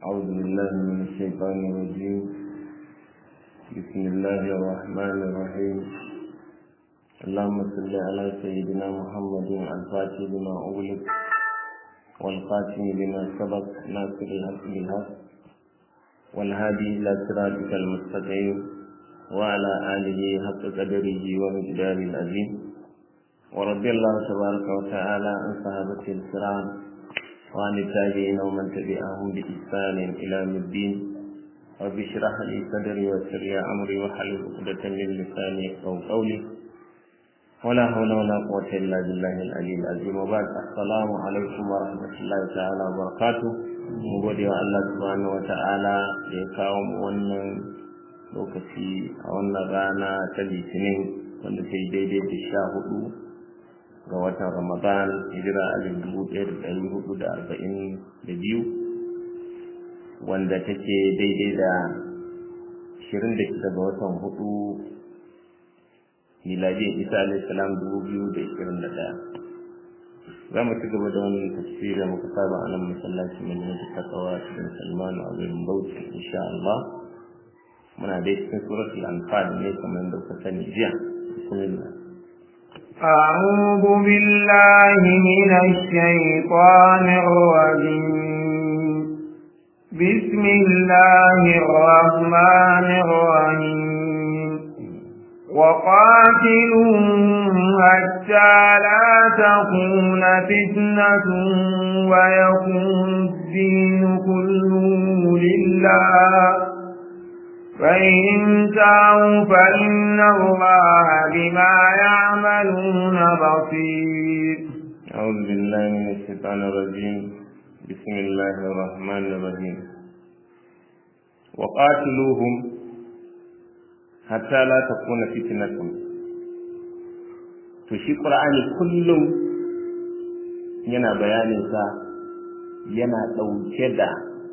أعوذ بالله من الشيطان الرجيم بسم الله الرحمن الرحيم اللهم صل على سيدنا محمد الفاتح لما أغلق والخاتم لما سبق ناصر الحق بالحق والهادي إلى صراطك المستقيم وعلى آله حق قدره ومقداره العظيم ورضي الله تبارك وتعالى عن صحابة الكرام وعن التابعين ومن تبعهم بإحسان إلى يوم الدين رب اشرح لي صدري ويسر لي أمري واحلل عقدة من لساني يفقهوا قولي ولا حول ولا قوة إلا بالله العلي العظيم وبعد السلام عليكم ورحمة الله تعالى وبركاته mu gode wa Allah subhanahu wa ta'ala da ya kawo mu wannan lokaci a wannan rana ta litinin wanda ta yi daidai da sha hudu ga watan ramadan hijira alif dubu ɗaya da ɗari hudu da arba'in da biyu wanda take daidai da ashirin da shida ga watan hudu miladiyar isa alayhi salam dubu biyu da ashirin da ɗaya za mu ci gaba da wannan tafsiri da muka saba a nan masallaci mai ne da takawa cikin salmanu a garin bauchi insha Allah muna dai cikin suratul anfal ne kamar yadda kuka sani jiya bismillah أعوذ بالله من الشيطان الرجيم بسم الله الرحمن الرحيم وقاتلوهم حتى لا تكون فتنة ويكون الدين كله لله فإن انتهوا فإن الله بما يعملون بصير أعوذ بالله من الشيطان الرجيم بسم الله الرحمن الرحيم وقاتلوهم حتى لا تكون فتنة to shi ƙur'ani kullum yana bayaninsa yana ɗauke da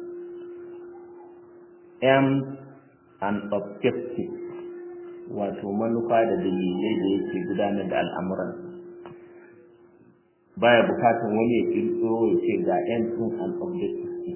m and objective wato manufa da dalilai da yake gudanar da al'amuran baya bukatan wani ya kirkiro ya ce ga m din and objective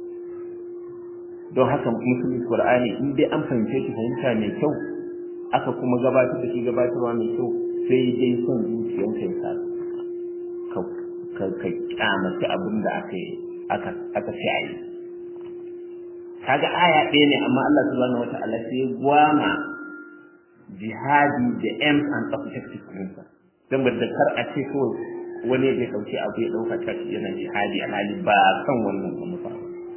don haka musulmi qur'ani in dai an fahimce shi fahimta mai kyau aka kuma gabatar da shi gabatarwa mai kyau sai dai son zuciyanka ya sa ka ka kyamaci abin da aka aka aka ce a yi kaga aya ɗaya ne amma Allah subhanahu wata'ala sai ya gwama jihadi da aims and objectives ɗinsa don da kar a ce kawai wani ya ɗauki abu ya ɗauka ta yana jihadi alhali ba kan wannan manufa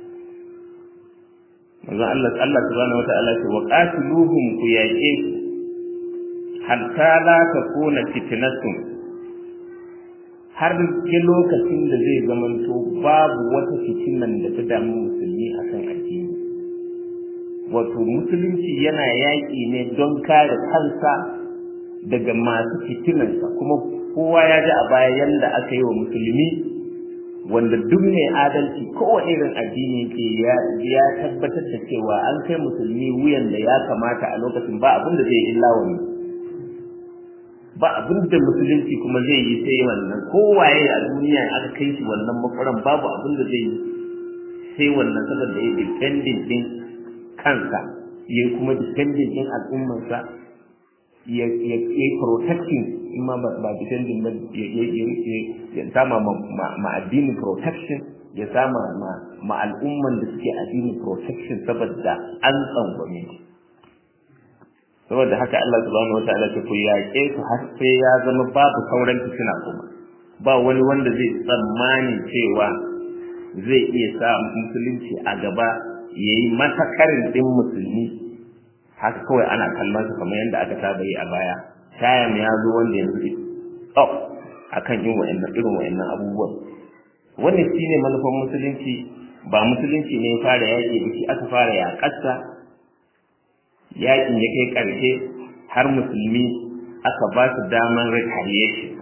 manzon Allah Allah subhanahu wata'ala ce wa qatiluhum ku yaƙe su hatta la takuna fitnatun har ke lokacin da zai zamanto babu wata fitinan da ta damu musulmi akan addini wato musulunci yana yaƙi ne don kare kansa daga masu fitinansa kuma kowa ya ji a baya yanda aka yi wa musulmi wanda duk mai adalci kowane irin addini ke ya tabbatar da cewa an kai musulmi wuyan da ya kamata a lokacin ba abin da zai illa wani ba abin da musulunci kuma zai yi sai wannan kowaye a duniya aka kai shi wannan makwaran babu abin da zai yi sai wannan saboda ya dependent din kansa ya kuma dependent din al'ummarsa ya ya protecting in ma ba dependent ba ya sama ma addini protection ya sama ma al'umman da suke addini protection saboda an tsangwame shi saboda haka Allah subhanahu wataala ta ku yaƙe su har sai ya zama babu sauran fitina kuma ba wani wanda zai tsammani cewa zai iya sa musulunci a gaba yayi matakarin din musulmi haka kawai ana kallon su kamar yadda aka saba yi a baya tayam ya zo wanda yanzu stop akan yin wa'annan irin wa'annan abubuwan wannan shine manufar musulunci ba musulunci ne ya fara yaƙi da shi aka fara yaƙarsa yakin ya kai ƙarshe har musulmi aka ba su daman retaliation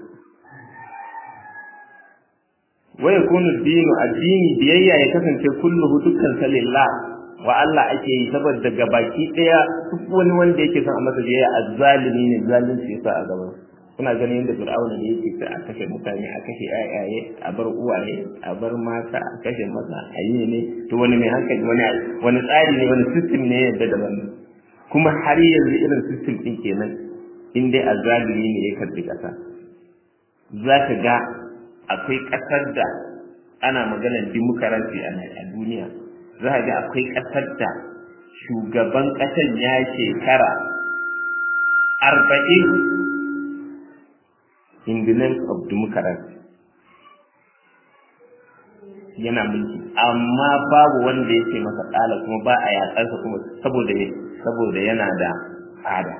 waya kunu dinu addini biyayya ya kasance kulluhu dukkan salillah wa Allah ake yi saboda gabaki daya duk wani wanda yake son a masa biyayya azzalimi ne zalunci yasa a gaban kuna ganin yadda fir'auna da yake ta a kashe mutane a kashe yayaye a bar uwaye a bar mata a kashe maza a yi ne to wani mai hankali wani wani tsari ne wani system ne yadda da wannan kuma har yanzu irin system din kenan in dai azzalimi ne ya karbi kasa za ka ga akwai kasar da ana maganar demokarasi a duniya za ka ga akwai kasar da shugaban kasar ya shekara arba'in in the name of democracy yana mulki amma babu wanda yake masa tsala kuma ba a yatsarsa kuma saboda saboda yana da tsada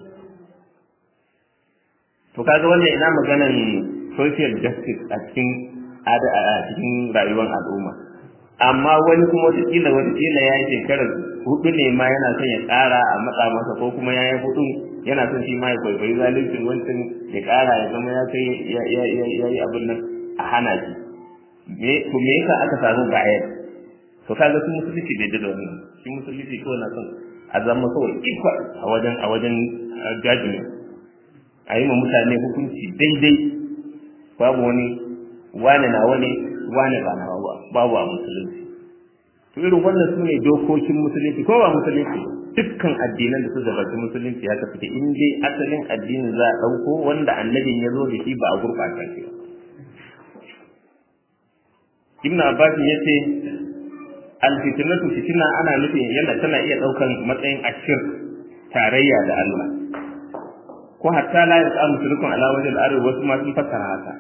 to kaga wannan ina maganan social justice a cikin a cikin rayuwar al'umma amma wani kuma wataƙila wataƙila ya yi shekarar hudu ne ma yana son ya ƙara a matsa masa ko kuma ya yi hudu yana son shi ma ya kwaikwayi zaluncin wancan ya ƙara ya zama ya kai ya yi abin nan a hana shi me to me yasa aka samu bayar to kaga su musulunci bai da wannan shi musulunci ko na son a zama kawai ikwa a wajen a wajen judgment a yi ma mutane hukunci daidai babu wani wane na wani wane ba na babu a musulunci to irin wannan su ne dokokin musulunci ko ba musulunci dukkan addinan da su gabaci musulunci haka suke in dai asalin addinin za a ɗauko wanda annabin ya zo da shi ba a gurɓata shi ba ibn abbas ya ce alfitnatu fitina ana nufin yana tana iya ɗaukan matsayin ashir tarayya da Allah ko hatta la yasa mushrikun ala wajhi al-ardi wasu ma sun fassara haka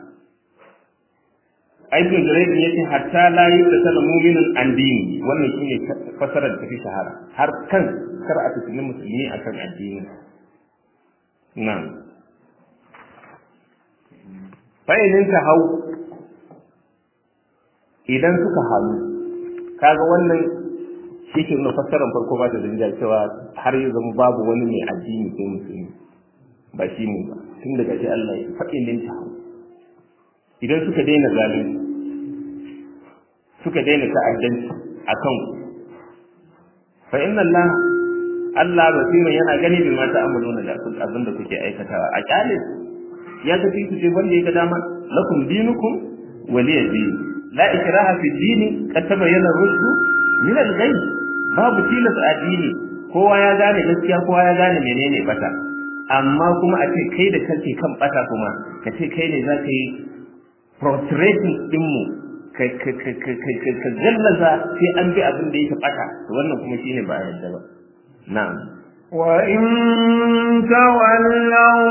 aikin jiraidi yace hatta la yusala mu'minun an dini wannan shine fassarar da tafi shahara har kan kar a tafi musulmi akan addini na'am fa idan ta hau idan suka halu kaga wannan shi ke nuna fassarar farko ba ta da cewa har ya zama babu wani mai addini sai musulmi ba shi ne ba tun daga shi Allah ya faɗi linta idan suka daina zalunci suka daina ta'addanci a kan fa inna Allah Allah basira yana gani bi mata amaluna da abin da kuke aikatawa a kyale ya tafi su ce wanda ya ga dama lakum dinukum waliya din la ikraha fi dini qad tabayyana rushd min al-ghayb babu tilas a dini kowa ya gane gaskiya kowa ya gane menene bata amma kuma a ce kai da kake kan bata kuma ka ce kai ne za ka yi frustrating dinmu ka gallaza sai an bi abin da yake bata wannan kuma shine ba a yadda ba na'am وإن تولوا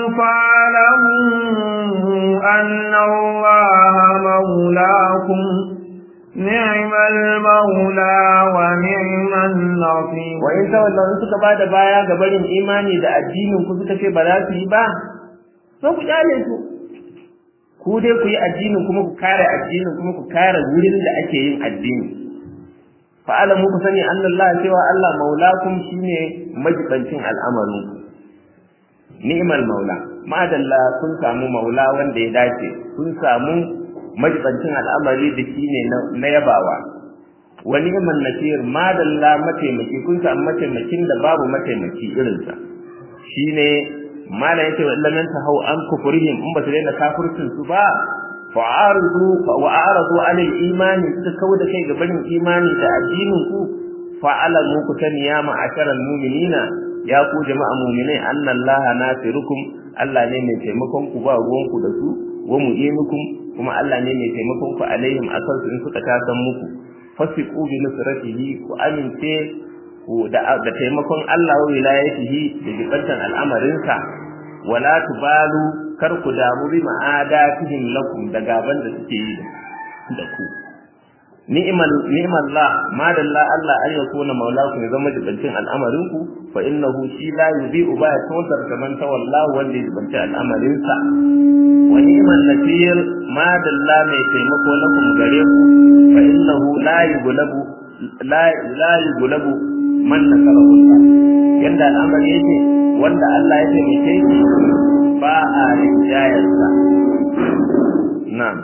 فاعلموا أن الله مولاكم نعم المولى ونعم النصير وإن تولوا suka bada baya ga barin imani da addinin ku suka ce ba za su yi ba sai ku kyale su ku dai ku yi addinin kuma ku kare addinin kuma ku kare wurin da ake yin addini fa alamu ku sani Allah cewa Allah maulakum shine majibancin al'amarin ku ni'mal maula madalla kun samu maula wanda ya dace kun samu majibancin al'amari da shine na yabawa wa ni'man nasir madalla mataimaki kun samu mataimakin da babu mataimaki irinsa shine mala yace wa illam yantahu an kufrihim in ba su daina kafircin su ba fa'aradu wa a'radu 'ala al-iman suka kauda kai ga barin imani da addinin ku fa'alamu ku sani ya ma'asharal mu'minina ya ku jama'a mu'minai anna Allah nasirukum Allah ne mai taimakon ku ba ruwan ku da su wa mu'inukum kuma Allah ne mai taimakon ku alaihim akan su in suka tasan muku fasiqu bi nusratihi ku amince da da taimakon Allah wa wilayatihi da jibantan al'amarinsa wala tubalu kar ku damu bi ma'adatihim lakum da gaban da suke yi da ku ni'mal ni'mallah ma dalla Allah an yakuna maulakum ya zama jibantin al'amarin ku fa innahu shi la yudhi'u ba ya tawar kaman tawallahu wanda ya jibanci al'amarinsa wa ni'mal nasir ma dalla mai taimako lakum gare ku fa innahu la yughlabu la la yughlabu man nasarahu Allah yanda al'amari yake wanda Allah ya taimake shi ba a rinjayarsa na'am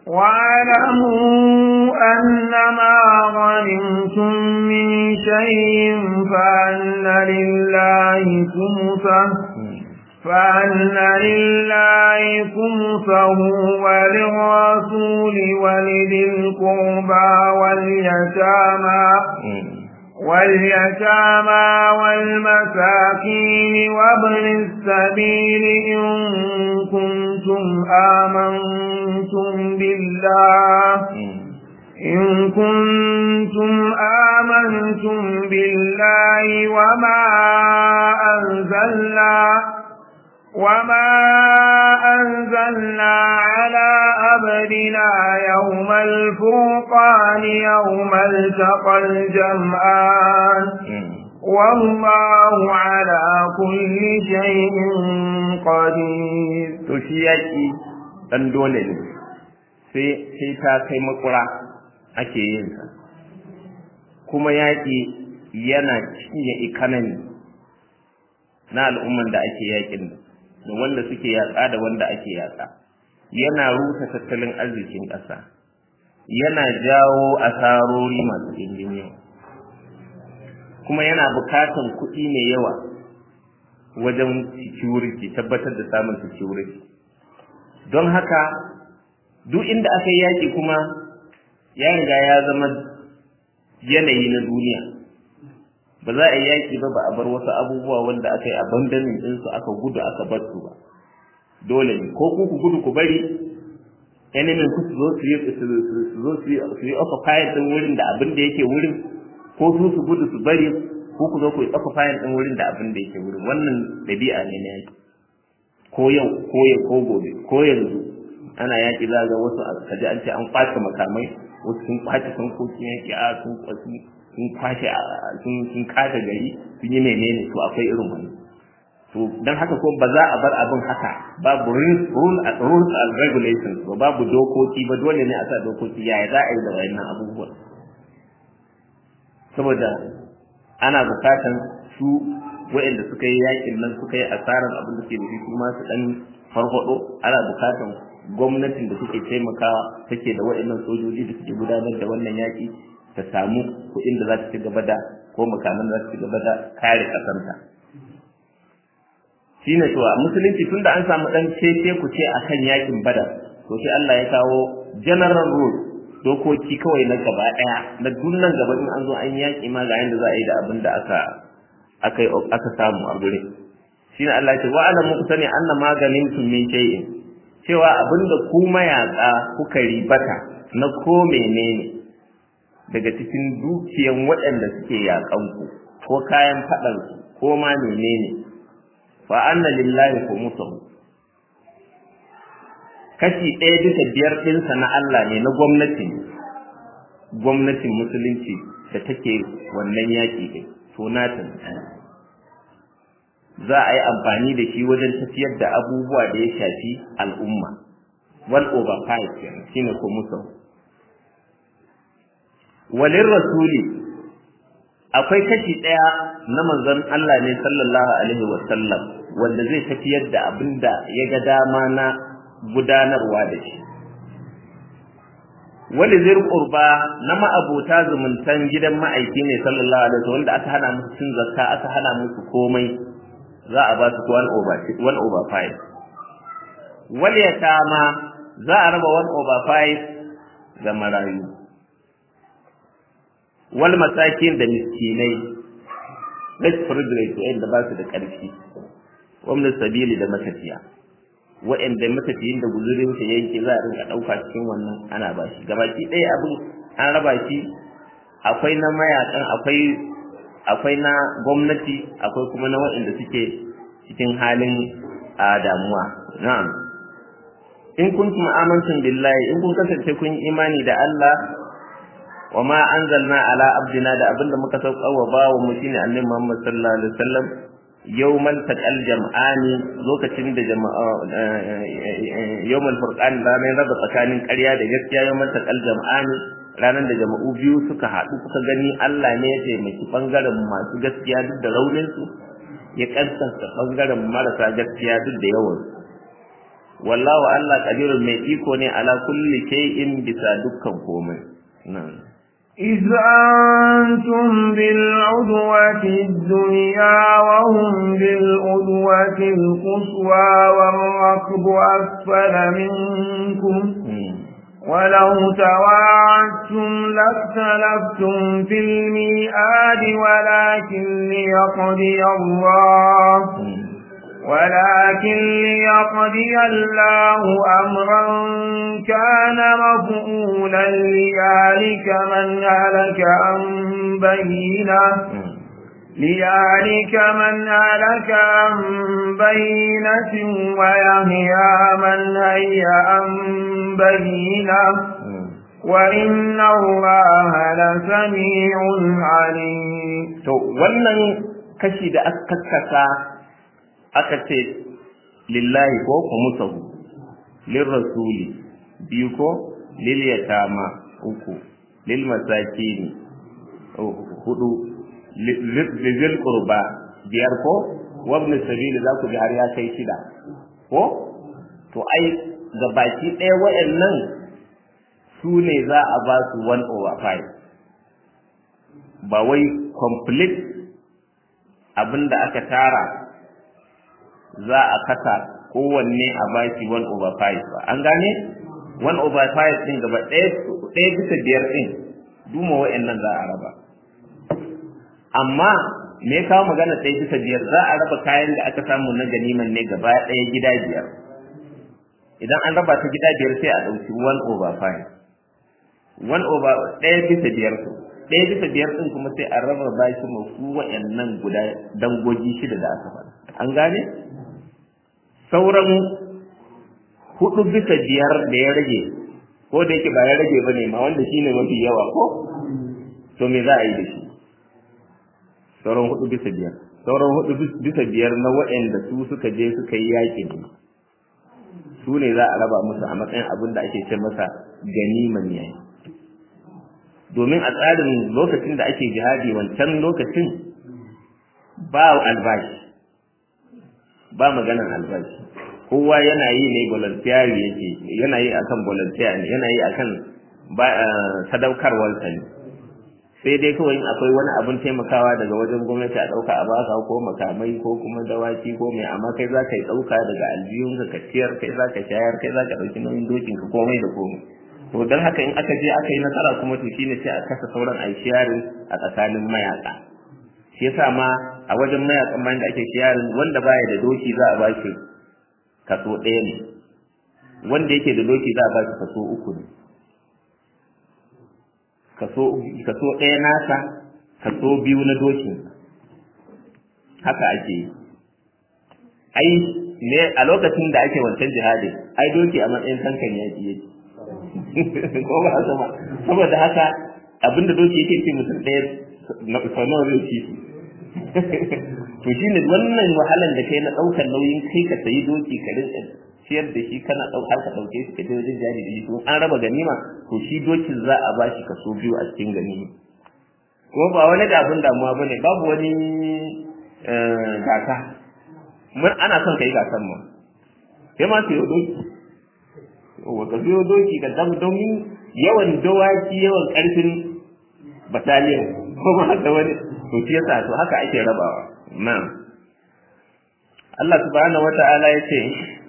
واعلموا أن ما غنمتم من شيء فأن لله خمسه فأن لله خمسه وللرسول ولذي القربى واليتامى واليتامى والمساكين وابن السبيل إن كنتم آمنتم بالله إن كنتم آمنتم بالله وما أنزلنا وما أنزلنا على أبدنا يوم الفرقان يوم التقى الجمعان والله على كل شيء قدير تشيكي dan dole ne sai sai ta kai makura ake yin sa kuma yaƙi yana cinye economy na al'umman da ake yaƙin da wanda suke yaƙa da wanda ake yaƙa yana rusa tattalin arzikin ƙasa yana jawo asarori masu ɗimbin yawa kuma yana buƙatan kuɗi mai yawa wajen security tabbatar da samun security don haka duk inda aka yi yaƙi kuma ya riga ya zama yanayi na duniya ba za a yi yaƙi ba ba a bar wasu abubuwa wanda aka yi abandonin ɗinsu aka gudu aka bar su ba dole ne ko ku ku gudu ku bari enemy ku su zo su yi su zo su yi occupy din wurin da abin da yake wurin ko su su gudu su bari ko ku zo ku yi occupy din wurin da abin da yake wurin wannan dabi'a ne na yaki ko yau ko yau ko gobe ko yanzu ana yaki za ga wasu kaji an ce an kwace makamai wasu sun kwace tankokin yaki a sun kwaci sun kwashe sun sun kashe gari sun yi menene to akwai irin wani to dan haka ko ba za a bar abin haka babu rules and regulations ba babu dokoki ba dole ne a sa dokoki yaya za a yi da wayannan abubuwan saboda ana bukatan su waɗanda suka yi yakin nan suka yi asarar abin da ke da shi su ma su dan farfado ana bukatan gwamnatin da suke taimakawa take da waɗannan sojoji da suke gudanar da wannan yaki ta samu kuɗin da za ta ci gaba da ko makaman da za ta ci gaba da kare ƙasarta shi ne cewa musulunci tunda an samu ɗan cece ku ce akan yakin badar to sai Allah ya kawo general rule dokoki kawai na gaba ɗaya na dunnan gaba in an zo an yaƙi ma ga yanda za a yi da abin da aka aka aka samu a gurin shi ne Allah ya ce wa alamu ku sani anna maganin tun min shay'in cewa abinda ku mayaƙa kuka ribata na ko menene daga cikin dukiyan waɗanda suke yaƙanku ko kayan faɗansu ko ma menene fa anna lillahi khumsuhu kashi ɗaya bisa biyar ɗinsa na Allah ne na gwamnati gwamnatin musulunci da take wannan yaƙi ɗin to nata za a yi amfani da shi wajen tafiyar da abubuwa da ya shafi al'umma one over five kenan shine khumsuhu walin rasuli akwai kashi ɗaya na manzon Allah ne sallallahu alaihi wa sallam wanda zai tafiyar da abin da ya ga dama na gudanarwa da shi wali zir qurba na ma'abota zumuntan gidan ma'aiki ne sallallahu alaihi wa wanda aka hana musu cin zakka aka hana musu komai za a ba su one over one over five wal yatama za a raba one over five ga marayu wal masakin da miskinai less privilege wa'anda ba su da ƙarfi wamna sabili da matafiya wa'anda matafiyin da guzurin sa yanke za a rinka ɗauka cikin wannan ana ba shi gabaki ɗaya abin an raba shi akwai na mayakan akwai akwai na gwamnati akwai kuma na waɗanda suke cikin halin a damuwa na'am in kuntum amantum billahi in kun kasance kun imani da Allah wa ma anzalna ala abdina da abinda muka sauka wa bawa mu shine annabi Muhammad sallallahu alaihi wasallam yawmal taqal jam'ani lokacin da jama'a yawmal furqan ranar raba tsakanin ƙarya da gaskiya yawmal taqal jam'ani ranar da jama'u biyu suka haɗu suka gani Allah ne ya taimaki bangaren masu gaskiya duk da raunin su ya kansanta bangaren marasa gaskiya duk da yawan wallahu Allah qadirun mai iko ne ala kulli shay'in bisa dukkan komai na'am إذ أنتم بالعدوة الدنيا وهم بالعدوة القصوى والركب أسفل منكم ولو تواعدتم لاختلفتم في الميعاد ولكن ليقضي الله ولكن ليقضي الله أمرا كان مفعولا ليهلك من هلك عن بينه ليهلك من هلك عن بينة ويحيى من هي عن بينة وإن الله لسميع عليم to wannan kashi da aka kakkasa aka ce lillahi ko kumusahu lil rasuli biyu ko lil yatama uku lil masakini hudu lil qurba biyar ko wabni sabili za ku ji har ya kai shida ko to ai ga baki ɗaya waɗannan su ne za a ba su one over five ba wai complete abin da aka tara za a kasa kowanne a baki one over five ba an gane one over five ɗin gaba ɗaya bisa biyar ɗin duma waɗannan za a raba amma me ya kawo magana ɗaya bisa biyar za a raba kayan da aka samu na ganiman ne gaba ɗaya gida biyar idan an raba ta gida biyar sai a ɗauki one over five one over ɗaya bisa biyar su ɗaya bisa biyar ɗin kuma sai a raba bashi ma su wa'annan guda dangogi shida da aka faɗa an gane sauran hudu bisa biyar da ya rage ko da yake ba ya rage ba ne ma wanda shine mafi yawa ko to me za a yi da shi sauran hudu bisa biyar sauran hudu bisa biyar na waɗanda su suka je suka yi yaƙi ne su ne za a raba musu a matsayin abin da ake ce masa ganiman yayi domin a tsarin lokacin da ake jihadi wancan lokacin ba albashi ba maganan albashi kowa yana yi ne voluntary yake yana yi akan volunteer ne yana yi akan sadaukarwarsa ne sai dai kawai in akwai wani abin taimakawa daga wajen gwamnati a ɗauka a baka ko makamai ko kuma dawaki ko mai amma kai za ka yi ɗauka daga aljihun ka ciyar kai za ka shayar kai za ka ɗauki nauyin dokin ka komai da komai to don haka in aka je aka yi nasara kuma to shine sai a kasa sauran a sharing a tsakanin mayaka shi yasa ma a wajen mayakan bayan da ake sharing wanda baya da doki za a bashi kaso ɗaya ne wanda yake da doki za a bashi kaso uku ne kaso kaso ɗaya nasa kaso biyu na dokin haka ake yi ai ne a lokacin da ake wancan jihadi ai doki a matsayin tankan yaki yake ko ba haka ba saboda haka abinda doki yake ce mutum ɗaya na sanar zai ci to shine wannan wahalan da kai na ɗaukar nauyin kai ka sayi doki ka rinka ciyar da shi kana ɗaukar ka ɗauke shi ka je wajen jari da shi to an raba ganima to shi dokin za a ba shi kaso biyu a cikin ganima kuma ba wani da abin damuwa bane babu wani gasa mun ana son kai gasan ma sai ma su yi doki wa ka biyo doki da dam domin yawan dawaki yawan karfin bataliyan ko ba haka wani to shi yasa to haka ake rabawa na'am Allah subhanahu wata'ala ya ce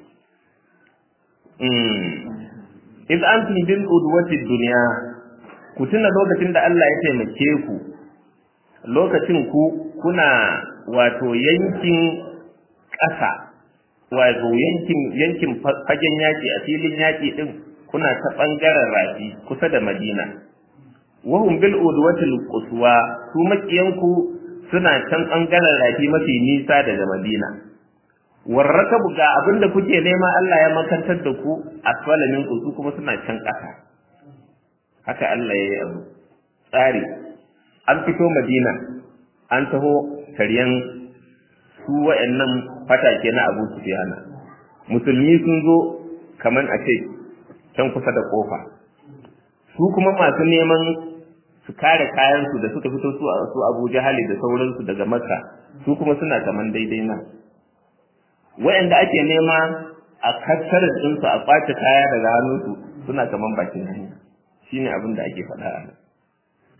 iz antum bil udwati dunya ku tuna lokacin da Allah ya taimake ku lokacin ku kuna wato yankin ƙasa wato yankin yankin fagen yaki a filin yaki din kuna ta bangaren rafi kusa da Madina wahum bil udwatil quswa su makiyanku suna can bangaren rafi mafi nisa daga Madina warrakabu ga abinda kuke nema Allah ya makantar da ku asfala min su kuma suna can ƙasa haka Allah ya yi abu tsari an fito Madina an taho karyan su wa'annan fatake na Abu Sufyan musulmi sun zo kaman a ce can kusa da kofa su kuma masu neman su kare kayansu da suka fito su su Abu Jahali da sauransu daga Makka su kuma suna kaman daidai nan wa'anda ake nema a kakkar ɗinsu a ƙwace kaya daga hannunsu suna kaman bakin hanya shine abin da ake faɗa a nan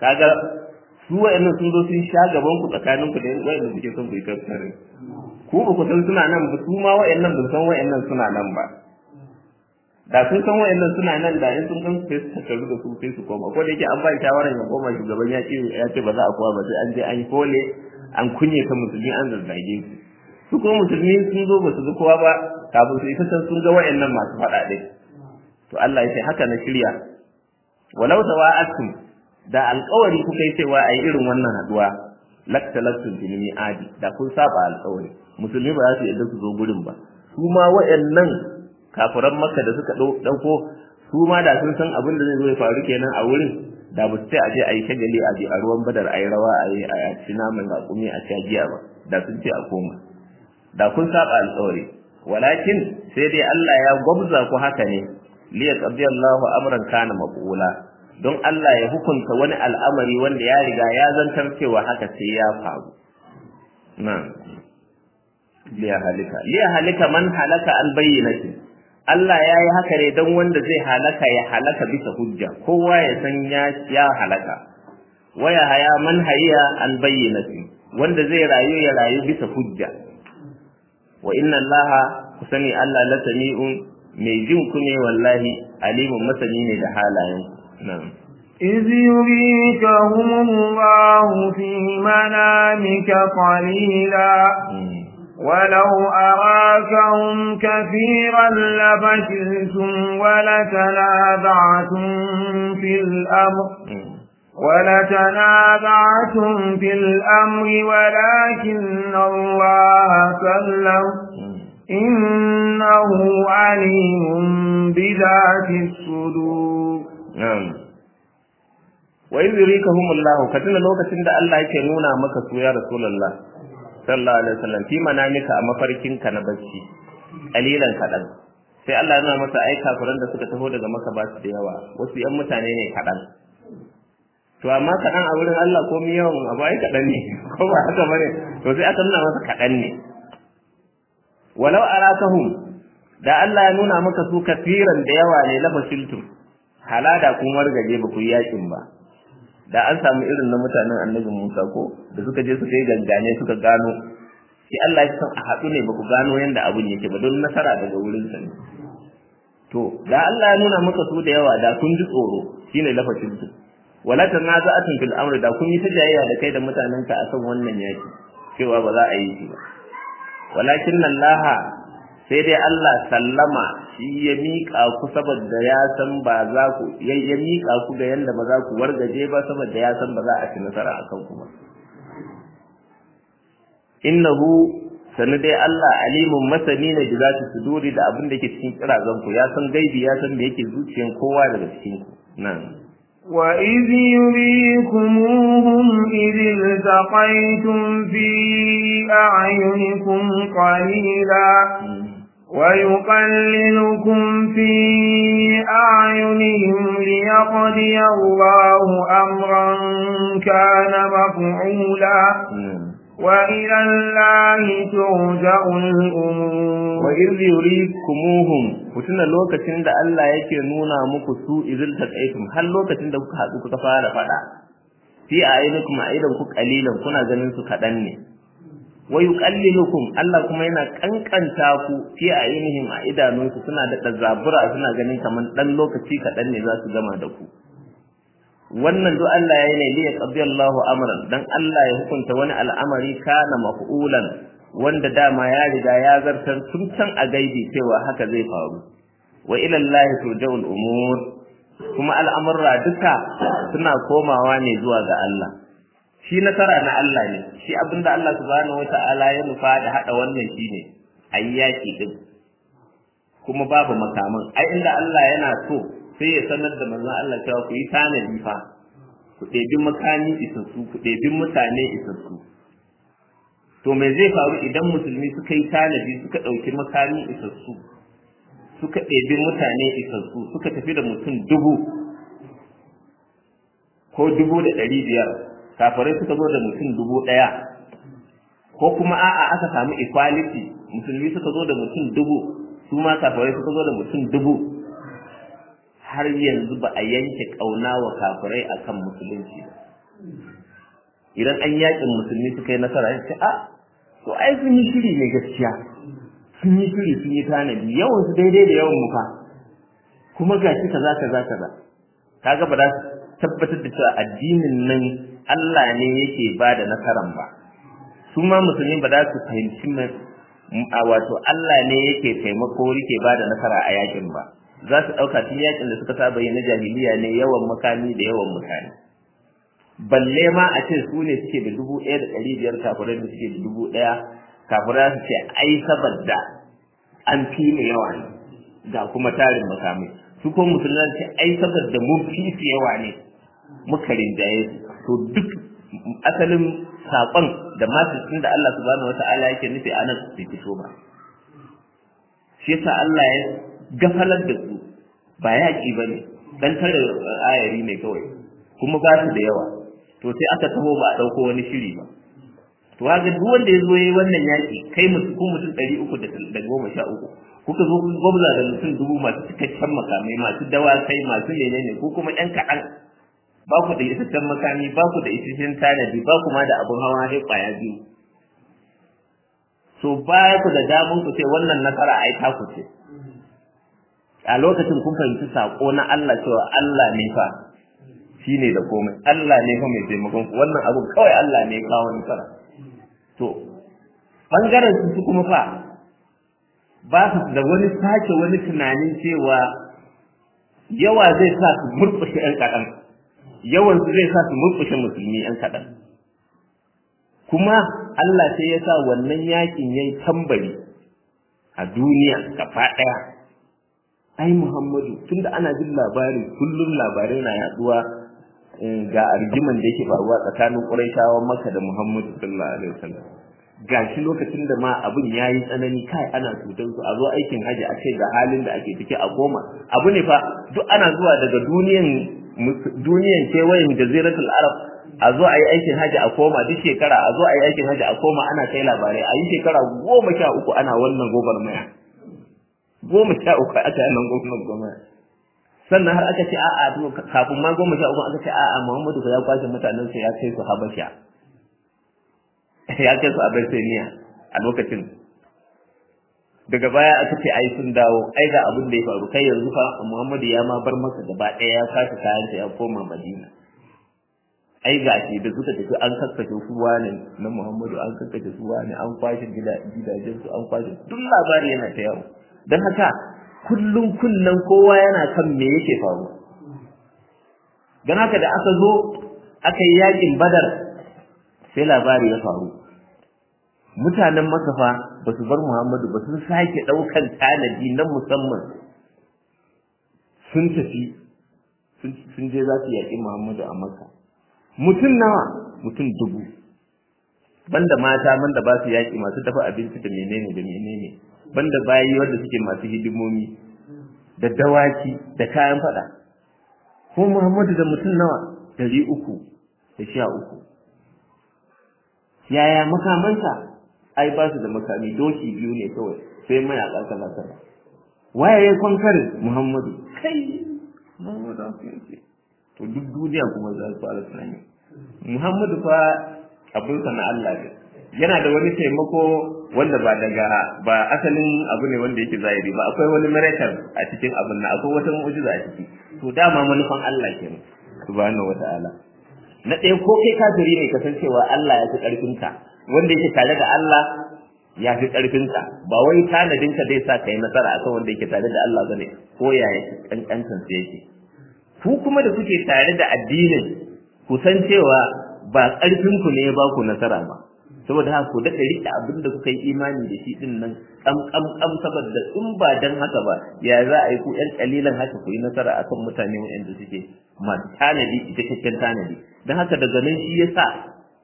kaga su wa'annan sun zo sun sha gaban ku tsakanin ku da wa'annan suke son ku yi kaskare ku ba ku san suna nan ba su ma wa'annan ba san wa'annan suna nan ba da sun san wa'annan suna nan da in sun san su sai su tattaru da su sai su koma ko da yake an ba shawaran ya koma shugaban ya ce ya ce ba za a koma ba sai an je an yi kole an kunye ta musulmi an zazzage su su kuma musulmi sun zo ba su ga kowa ba kafin su isa sun ga wa'annan masu faɗa ɗin to Allah ya ce haka na shirya walau tawa'atum da alƙawari kuka yi cewa ayi irin wannan haduwa laktalaktum bil mi'adi da kun saba alƙawari musulmi ba za su yadda su zo gurin ba su ma wa'annan kafiran makka da suka dauko su ma da sun san abin da zai zo ya faru kenan a wurin da ba su ce a je a yi shagali a je a ruwan badar a yi rawa a yi a ci naman raƙumi a sha giya ba da sun ce a koma da kun saba alƙawari walakin sai dai Allah ya gwabza ku haka ne liya qadi Allahu amran kana maqula don Allah ya hukunta wani al'amari wanda ya riga ya zantar cewa haka sai ya faru na liya halika liya halika man halaka an bayyinati Allah ya yi haka ne don wanda zai halaka ya halaka bisa hujja kowa ya san ya ya halaka waya haya man hayya an bayyinati wanda zai rayu ya rayu bisa hujja wa inna allaha ku sani Allah la sami'un mai jin ku ne wallahi alimun masani ne da halayen na'am إذ يريكهم الله في منامك قليلا ولو أراكهم كثيرا لفشلتم ولتنازعتم في الأمر ولتنازعتم في الأمر ولكن الله سلم إنه عليم بذات الصدور نعم وإذ يريكهم الله كتنا لوكتين da Allah yake nuna maka su ya Rasulullah sallallahu alaihi wasallam fi manamika a mafarkin ka na bacci kalilan kadan sai Allah ya nuna masa ai kafiran da suka taho daga maka ba su da yawa wasu yan mutane ne kadan to amma kaɗan a wurin Allah ko mi yawan abu ai kaɗan ne ko ba haka bane to sai aka nuna masa kaɗan ne walau arakahum da Allah ya nuna maka su kafiran da yawa ne lafashiltum halada kun wargaje ba ku yi yakin ba da an samu irin na mutanen annabi Musa ko da suka je suka yi gangane suka gano shi Allah ya san a haɗu ne ba ku gano yanda abun yake ba don nasara daga wurin sa ne to da Allah ya nuna maka su da yawa da kun ji tsoro shine lafashiltum wala tanaza'atun fil amri da kun yi ta jayayya da kai da mutanenka akan wannan yaki cewa ba za a yi shi ba walakin Allah sai dai Allah sallama shi ya miƙa ku saboda ya san ba za ku ya miƙa ku ga yanda ba za ku wargaje ba saboda ya san ba za a ci nasara akan ku ba innahu sanu dai Allah alimun masani ne da zaki suduri da abin da ke cikin kirazan ku ya san gaibi ya san da yake zuciyan kowa daga cikin ku nan وإذ يريكموهم إذ التقيتم في أعينكم قليلا ويقللكم في أعينهم ليقضي الله أمرا كان مفعولا وإلى الله ترجع الأمور وإذ يريكموهم kutuna lokacin da Allah yake nuna muku su izil taqaitum har lokacin da kuka haɗu kuka fara faɗa fi ayyukum aidan ku qalilan kuna ganin su kaɗan ne wa yuqallilukum Allah kuma yana kankanta ku fi ayyuhim a idanunsu suna da zabura suna ganin kaman dan lokaci kaɗan ne za su gama da ku wannan duk Allah ya yi ne liya qadiyallahu amran dan Allah ya hukunta wani al'amari kana maf'ulan wanda dama ya riga ya zartar tun can a gaibi cewa haka zai faru wa ila Allah turja'ul umur kuma al'amurra duka suna komawa ne zuwa ga Allah shi nasara na Allah ne shi abinda Allah subhanahu wata'ala ya nufa da hada wannan shine ayyaki din kuma babu makaman ai inda Allah yana so sai ya sanar da manzon Allah cewa ku yi tanadi fa ku ɗebi makami isassu ku ɗebi mutane isassu to me zai faru idan musulmi suka yi tanadi suka ɗauki makami isassu suka ɗebi mutane isassu suka tafi da mutum dubu ko dubu da ɗari biyar kafirai suka zo da mutum dubu ɗaya ko kuma a'a aka samu equality musulmi suka zo da mutum dubu su ma kafirai suka zo da mutum dubu har yanzu ba a yanke ƙauna wa kafirai akan musulunci ba idan an yakin musulmi suka yi nasara ya ce a to ai sun yi shiri ne gaskiya sun yi shiri sun yi tanadi yawan su daidai da yawan muka kuma gashi kaza kaza kaza kaga ba za su tabbatar da cewa addinin nan Allah ne yake ba da nasaran ba su ma musulmi ba za su fahimci a wato Allah ne yake taimako yake ba da nasara a yakin ba za su ɗauka tun yakin da suka saba yi na jahiliya ne yawan makami da yawan mutane balle ma a ce su ne suke da dubu ɗaya da ɗari biyar kafirai da suke da dubu ɗaya kafirai su ce ai saboda an fi mu yawa ne ga kuma tarin makamai su ko musulman ce ai saboda mun fi su yawa ne muka rinjaye su to duk asalin saƙon da masu da Allah subhanahu wata'ala yake nufi a nan su fito ba shi yasa Allah ya gafalar da su ba yaƙi ba ne dan tare ayari ne kawai kuma ba su da yawa to sai aka taho ba a ɗauko wani shiri ba to ga duk wanda ya zo yayi wannan yaƙi kai mutum ko mutum ɗari uku da goma sha uku kuka zo kun gwamza da mutum dubu masu cikakken makamai masu dawakai masu menene ko kuma ƴan kaɗan ba ku da isasshen makami ba ku da isasshen tanadi ba kuma da abin hawa sai ƙwaya biyu so baya ku da damun ku ce wannan nasara ai ta ku ce a lokacin kun fahimci sako na Allah cewa Allah ne fa shine da komai Allah ne fa mai taimakon ku wannan abun kawai Allah ne ya kawo nasara to bangaren su kuma fa ba su da wani sake wani tunanin cewa yawa zai sa su murƙushe ƴan kaɗan yawan su zai sa su murƙushe musulmi ƴan kaɗan kuma Allah sai ya sa wannan yakin yayi tambari a duniya gaba ɗaya ai Muhammadu tunda ana jin labari kullum labarai na yaduwa ga argiman da yake faruwa tsakanin Qurayshawa Makka da Muhammadu sallallahu alaihi wasallam gashi lokacin da ma abin yayi tsanani kai ana cutar su a zo aikin haji a ce ga halin da ake ciki a goma abu ne fa duk ana zuwa daga duniyan duniyan kewayen jaziratul arab a zo a yi aikin haji a koma duk shekara a zo a yi aikin haji a koma ana kai labarai a yi shekara goma sha uku ana wannan gobar maya goma sha uku aka yi nan gwamnan gwamnati sannan har aka ce a'a kafin ma goma sha uku aka ce a'a muhammadu ya kwashe mutanen sa ya kai su habasha ya kai su abyssinia a lokacin daga baya aka ce ai sun dawo ai ga abin da ya faru kai yanzu fa muhammadu ya ma bar masa gaba ɗaya ya kwashe kayan ya koma madina ai ga shi da suka tafi an kakkace su wane na muhammadu an kakkace su wane an kwashe gidajen su an kwashe duk labari yana ta yawo don haka kullum kullum kowa yana kan me yake faru don haka da aka zo aka yi yakin badar sai labari ya faru mutanen makafa ba su bar muhammadu ba sun sake ɗaukan tanadi na musamman sun tafi sun je za su yaƙi muhammadu a maka mutum nawa mutum dubu banda mata banda ba su yaƙi masu dafa abinci da menene da menene banda bayi wanda suke masu hidimomi da dawaki da kayan fada ko Muhammadu da mutum nawa dari uku da sha uku yaya makamansa ai ba su da makami doki biyu ne kawai sai mayaƙa kaza kaza waye ya kwankarin Muhammadu kai Muhammadu to duk duniya kuma za su fara tunani Muhammadu fa abinsa na Allah ne yana da wani taimako wanda ba daga ba asalin abu ne wanda yake zahiri ba akwai wani miracle a cikin abin nan akwai wata mu'jiza a ciki to dama manufan Allah kenan subhanahu wata'ala na ɗaya ko kai kafiri ne kasancewa Allah ya fi ƙarfin ka wanda yake tare da Allah ya fi ƙarfin ka ba wai tanadin ka zai sa kai nasara akan wanda yake tare da Allah bane ko yaya kankancin sa yake ku kuma da kuke tare da addinin ku san cewa ba ƙarfin ku ne ya ba ku nasara ba saboda haka ku daɗa riƙe abin da kuka yi imani da shi ɗin nan ƙam ƙam ƙam saboda in ba dan haka ba ya za a yi ku ƴan ƙalilan haka ku yi nasara akan mutane waɗanda suke masu tanadi cikakken tanadi don haka daga nan shi ya sa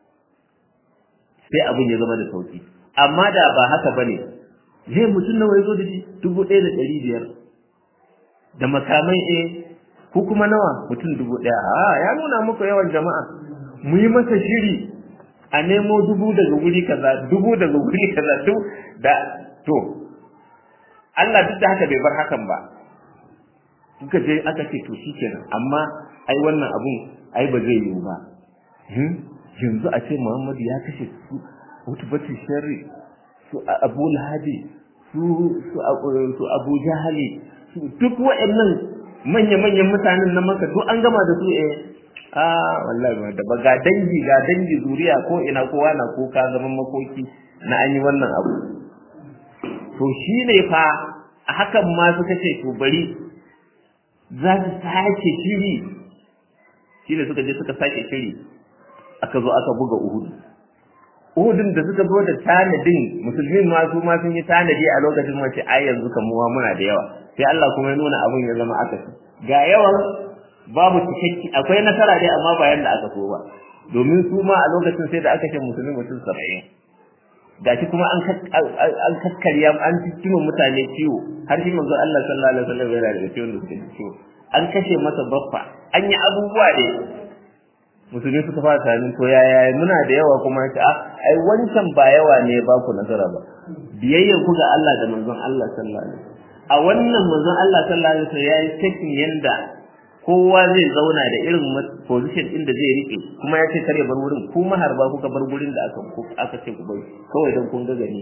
sai abin ya zama da sauki amma da ba haka ba ne zai mutum nawa ya zo da shi dubu ɗaya da ɗari biyar da makamai eh ku kuma nawa mutum dubu ɗaya a ya nuna muku yawan jama'a mu yi masa shiri a nemo dubu daga wuri kaza dubu daga wuri kaza duk da to Allah duk da haka bai bar hakan ba kuka je aka ce to shikenan amma ai wannan abun ai ba zai yiwu ba yanzu a ce Muhammadu ya kashe su utubatu sharri su Abu Lahabi su su Abu Jahali su duk waɗannan manya-manyan mutanen na maka duk an gama da su eh a wallahi da ba ga dangi ga dangi zuriya ko ina kowa na kuka zaman makoki na an yi wannan abu to shi ne fa a hakan ma suka ce to bari za su sake shiri shi ne suka je suka sake shiri aka zo aka buga uhudu uhudun da suka zo da tanadin musulmin ma su ma sun yi tanadi a lokacin mace ai yanzu kamuwa muna da yawa sai Allah kuma ya nuna abin ya zama aka ga yawan babu cikakki akwai nasara dai amma ba yanda aka so ba domin su ma a lokacin sai da aka ce musulmi mutum saba'in gashi kuma an an kakkarya an cikin mutane ciwo har shi manzo Allah sallallahu alaihi wasallam yana da ciwon da suke ciwo an kashe masa baffa an yi abubuwa ne musulmi suka fara tunanin to yaya muna da yawa kuma ce a ai wancan ba yawa ne ba ku nasara ba biyayyar ku ga Allah da manzon Allah sallallahu alaihi wasallam a wannan manzon Allah sallallahu alaihi wasallam yayi taking yanda kowa zai zauna da irin position din da zai rike kuma ya ce kare bar wurin ku maharba kuka bar wurin da aka aka ce ku bai kawai dan kun ga gani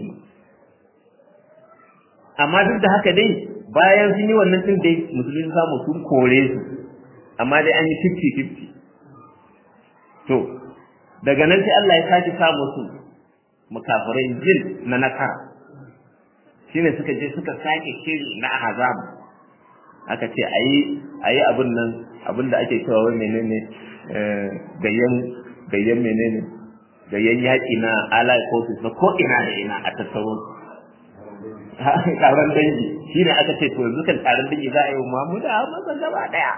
amma duk da haka dai bayan sun yi wannan din dai musulmi samu sun kore su amma dai an yi 50 50 to daga nan sai Allah ya sake sa musu mukafirai jin na nakara shine suka je suka sake shiri na azab aka ce ayi ayi abin nan abin da ake cewa wai menene gayyan gayyan menene gayyan yaki na allied forces na ko ina da ina a tattaro taron dangi shine aka ce to yanzu kan taron dangi za a yi wa Mahmud a masa gaba daya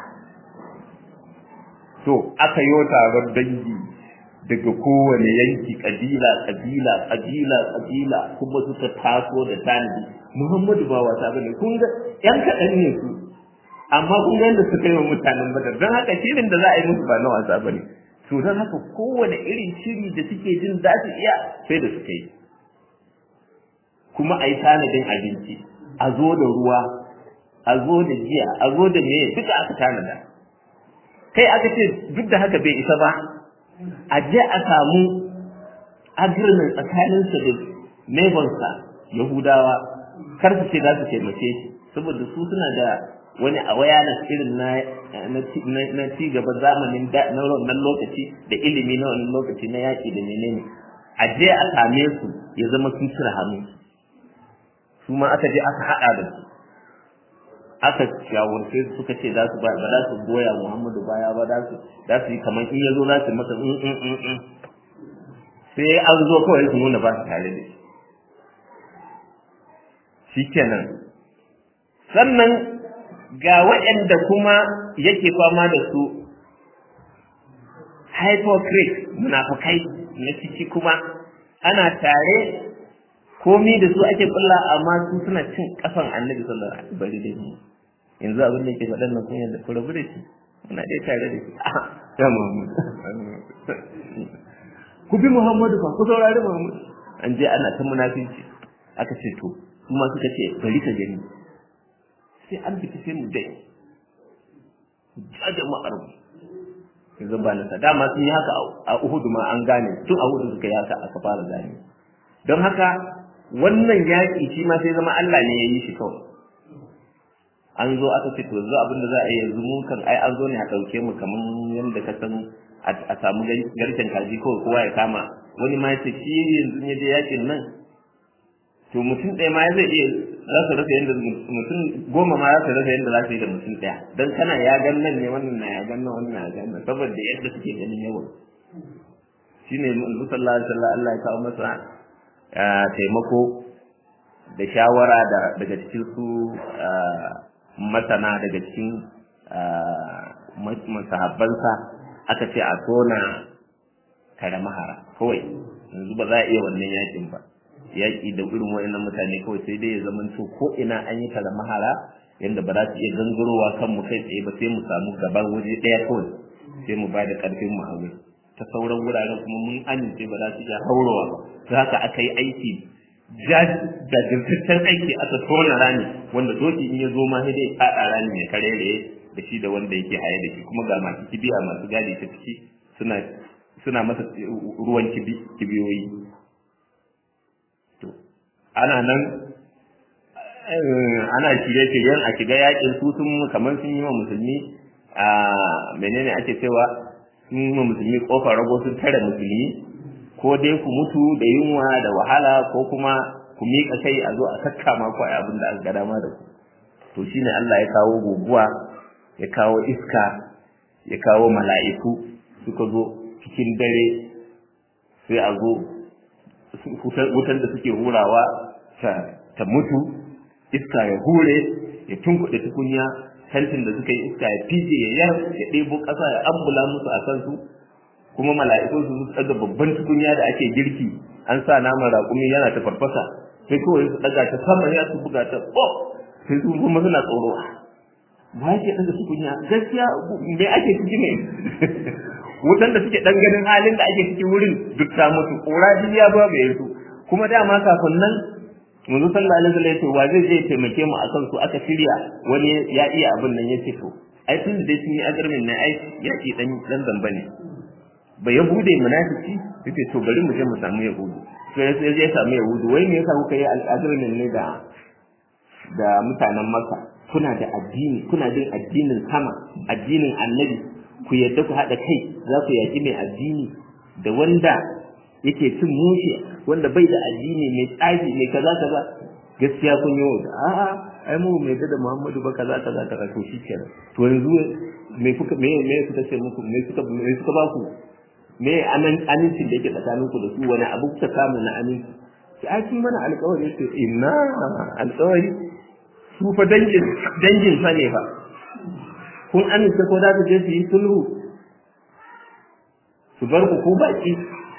to aka yi taron dangi daga kowane yanki kabila kabila kabila kabila kuma suka taso da tanadi Muhammadu ba wasa bane kun ga yan kaɗan ne su amma kun ga yadda suka yi wa mutanen badar don haka shirin da za a yi musu ba na wasa bane to don haka kowane irin shiri da suke jin za su iya sai da suka yi kuma a yi tanadin abinci a zo da ruwa a zo da jiya a zo da meye duka aka tanada kai aka ce duk da haka bai isa ba a je a samu agreement tsakaninsa da neighborsa yahudawa kar su ce za su taimake shi saboda su suna da wani awareness irin na na ci gaba zamanin na wannan lokaci da ilimi na wannan lokaci na yaƙi da menene a je a same su ya zama sun cire hannu su ma aka je aka haɗa da su aka shawarce su suka ce za su ba za su goya Muhammadu baya ba za su za su yi kamar in ya zo za su masa in in in in sai an zo kawai su nuna ba su tare da shi shikenan sannan ga waɗanda kuma yake fama da su hypocrite munafukai na ciki kuma ana tare komi da su ake kulla amma su suna cin kafan annabi sallallahu alaihi wasallam bari da ni yanzu abin da yake faɗan nan kun yanda ku rabu da shi muna dai tare da shi ya Muhammad ku bi Muhammadu fa ku saurari Muhammad an je ana ta munafici aka ce to kuma suka ce bari ka gani sai an fita sai mu dai ja jama'ar mu yanzu ba na dama sun yi haka a Uhud ma an gane tun a Uhud suka yi haka aka fara gane don haka wannan yaƙi shi ma sai zama Allah ne ya yi shi kawai an zo aka ce to yanzu abin da za a yi yanzu mu kan ai an zo ne a ɗauke mu kamar yadda ka san a samu garken kaji kawai kowa ya kama wani ma ya ce shi yanzu ya je yaƙin nan to mutum ɗaya ma zai iya za su rasa yadda mutum goma ma za su rasa yadda za su yi da mutum ɗaya don kana ya gan nan ne wannan na ya gan nan wannan na ya gan nan saboda yadda suke ganin yawan shine manzo sallallahu alaihi wasallam Allah ya kawo masa taimako da shawara da daga cikin su masana daga cikin masahabbansa aka ce a tona kare mahara kawai yanzu ba za a iya wannan yakin ba yaƙi da irin waɗannan mutane kawai sai dai ya zama to ko ina an yi kare mahara yadda ba za su iya gangarowa kan mu kai tsaye ba sai mu samu gaban waje ɗaya kawai sai mu ba da ƙarfin mu haure ta sauran wuraren kuma mun amince ba za su iya haurowa ba ta haka aka yi aiki jajirtaccen aiki aka tona rami wanda doki in ya zo ma sai dai faɗa rami ya karere da shi da wanda yake haye da shi kuma ga masu kibiya masu gadi ta ciki suna suna masa ruwan kibiyoyi to ana nan ana shirye-shiryen a shiga yakin su sun kamar sun yi wa musulmi a menene ake cewa sun yi wa musulmi kofar rago sun tare musulmi ko dai ku mutu da yunwa da wahala ko kuma ku miƙa kai a zo a sakka ma ku abin da aka ga dama da ku to shine Allah ya kawo guguwa ya kawo iska ya kawo mala'iku suka zo cikin dare sai a zo wutan da suke hurawa ta mutu iska ya hure ya tunkuɗe tukunya tantin da suka yi iska ya fije ya yar ya ɗebo ƙasa ya ambula musu a kansu kuma mala'ikun su daga babban tukunya da ake girki an sa naman raƙumi yana ta farfasa sai kawai su daga ta sama ya su buga ta oh sai su kuma suna tsoro ba yake daga tukunya gaskiya me ake ciki ne wutan da suke dan ganin halin da ake ciki wurin duk ta mutu ƙura ya ba bai su kuma dama kafin nan manzo sallallahu alaihi wasallam yace wa zai je taimake mu akan su aka shirya wani ya iya abin nan yace to ai tun da sun yi agarmin ne ai yaki dan dan zamba ne ba ya bude munafiki yace to bari mu je mu samu yahudu to ya sai ya samu yahudu wai me yasa kuka yi agarmin ne da da mutanen makka kuna da addini kuna bin addinin sama addinin annabi ku yadda ku haɗa kai za ku yaki mai addini da wanda yake cin mushe wanda bai da addini mai tsafi mai kaza kaza gaskiya kun yi wanda a'a ai mu mai da Muhammadu ba kaza kaza kaza to shikenan to yanzu me kuka me me suka ce muku me suka me suka ba ku me anan amincin da yake tsakaninku da su wani abu kuka samu na aminci ki ai kun mana alƙawari ce inna alƙawari su fa dangin dangin fa ne fa kun amince ko da ku je su yi sulhu su bar ku ko baki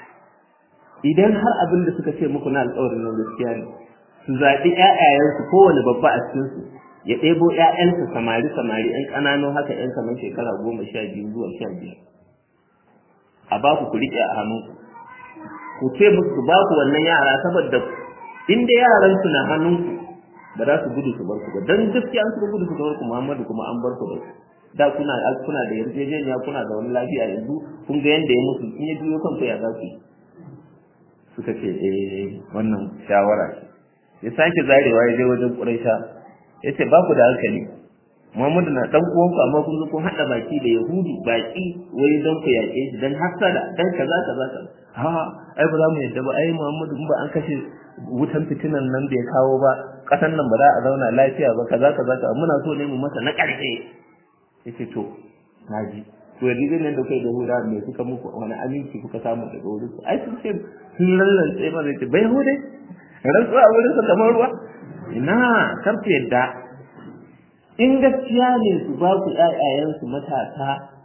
idan har abin da suka ce muku na alƙawarin nan gaskiya ne su zaɓi ƴaƴayensu kowane babba a cikin su ya ɗebo ƴaƴansa samari samari ƴan ƙananu haka ƴan kamar shekara goma sha biyu zuwa sha biyar a ba ku ku riƙe a hannu ku ce musu ba ku wannan yara saboda in dai yaran su na hannunku ba za su gudu su bar ku ba dan gaskiya an su gudu su bar ku Muhammadu kuma an bar ku da da kuna kuna da yarjejeniya kuna da wani lafiya yanzu kun ga yanda ya mutu in ya biyo kanku ya za ku yi suka ce eh wannan shawara ce ya sake zarewa ya je wajen Quraisha ya ce ba ku da hankali Muhammadu na dan uwanku amma kun zo kun hada baki da Yahudi baki wai don ku yaƙe shi dan hasada dan kaza kaza kaza ha ai ba za mu yadda ba ai Muhammadu in ba an kashe wutan fitinan nan da ya kawo ba kasan nan ba za a zauna lafiya ba kaza kaza kaza muna so ne mu masa na ƙarshe yace to naji to yanzu nan da kai da huda me suka muku wani aminci kuka samu daga wurin su ai sun ce sun lallance ma zai ce bai hude rantsuwa a wurin sa kamar ruwa ina kar ku yadda in gaskiya ne su ba ku ƴaƴayensu matasa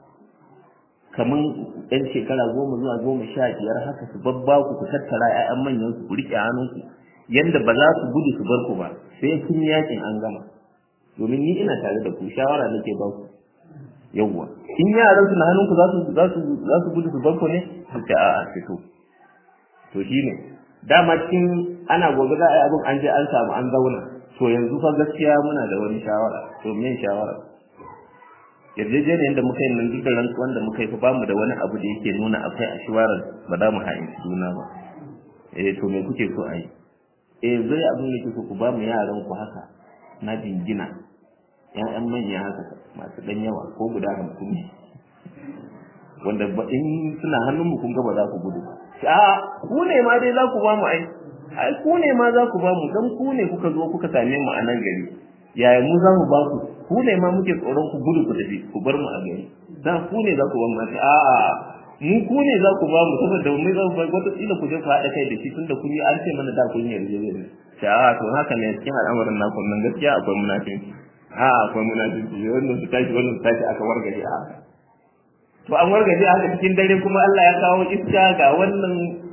kamar ɗan shekara goma zuwa goma sha biyar haka su babba ku ku tattara ƴaƴan manyan su ku riƙe hannunku yanda ba za su gudu su bar ku ba sai kun yakin an gama domin ni ina tare da ku shawara nake ba ku yawwa in yaran su na hannunku za su za su za su gudu su bar ku ne su ce a'a fito to shine dama cikin ana gobe za a yi abin an je an samu an zauna to yanzu fa gaskiya muna da wani shawara to me shawara yarjejeniyar da muka yi nan duk da rantsuwan da muka yi fa bamu da wani abu da yake nuna akwai a shawarar ba za mu ha'inci juna ba eh to me kuke so a yi eh zai abin da kuke ku ba mu yaran ku haka na jingina ƴaƴan manya haka masu ɗan yawa ko guda hamsin ne wanda ba in suna hannun mu kun ga ba za ku gudu a ku ne ma dai za ku ba mu ai ai ku ne ma za ku ba mu dan ku ne kuka zo kuka same mu a nan gari yaya mu za mu ba ku ku ne ma muke tsoron ku gudu ku tafi ku bar mu a gari da ku ne za ku ba mu a a mu ku ne za ku ba mu saboda mu za ku ba wata kila ku je ku haɗa kai da shi tunda kun yi an ce mana da kun yi yarjejeniya ta a to haka ne cikin al'amarin naku nan gaskiya akwai munafinci a akwai munafinci wannan su tashi wannan su tashi aka wargaje a haka to an wargaje haka cikin dare kuma Allah ya kawo iska ga wannan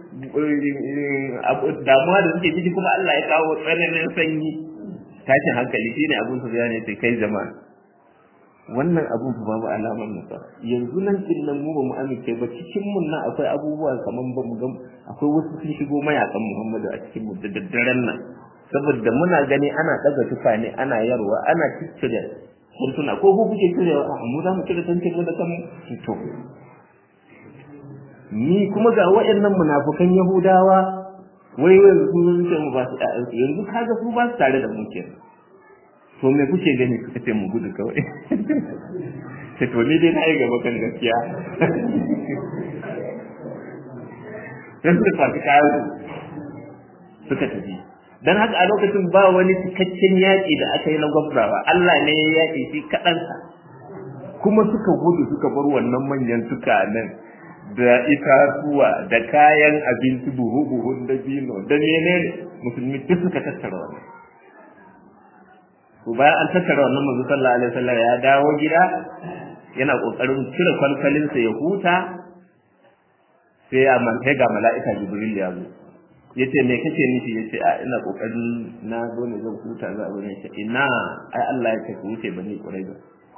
damuwa da suke ciki kuma Allah ya kawo tsananin sanyi tashin hankali shine abun su bayani sai kai jama'a wannan abun fa babu alamar nasara yanzu nan din nan mu ba mu amince ba cikin mun nan akwai abubuwa kaman ba mu ga akwai wasu sun shigo mayakan Muhammadu a cikin mu da daddaren nan saboda muna gani ana daga tufa ne ana yarwa ana ciccire kuntuna ko ku kuke cirewa a mu za mu cire tantin da kanmu to ni kuma ga waɗannan munafukan yahudawa wai yanzu sun ce mu ba su yanzu kaga su ba su tare da mu kenan to me kuke gani suka ce mu gudu kawai ce to ni dai na yi gaba kan gaskiya sai suka fasu kayan suka tafi dan haka a lokacin ba wani cikakken yaƙi da aka yi na gwamnawa Allah ne ya yaƙi shi kaɗansa kuma suka gudu suka bar wannan manyan nan da itatuwa da kayan abinci buhu-buhun da bino da menene musulmi duk suka tattara wannan to bayan an tattara wannan manzo sallallahu alaihi wasallam ya dawo gida yana kokarin cire kwalkwalinsa ya huta sai a man ga mala'ika jibril ya zo yace me kake nufi yace a ina kokarin na zo ne zan huta za a zo ne ina ai Allah ya ce ku wuce bani quraiza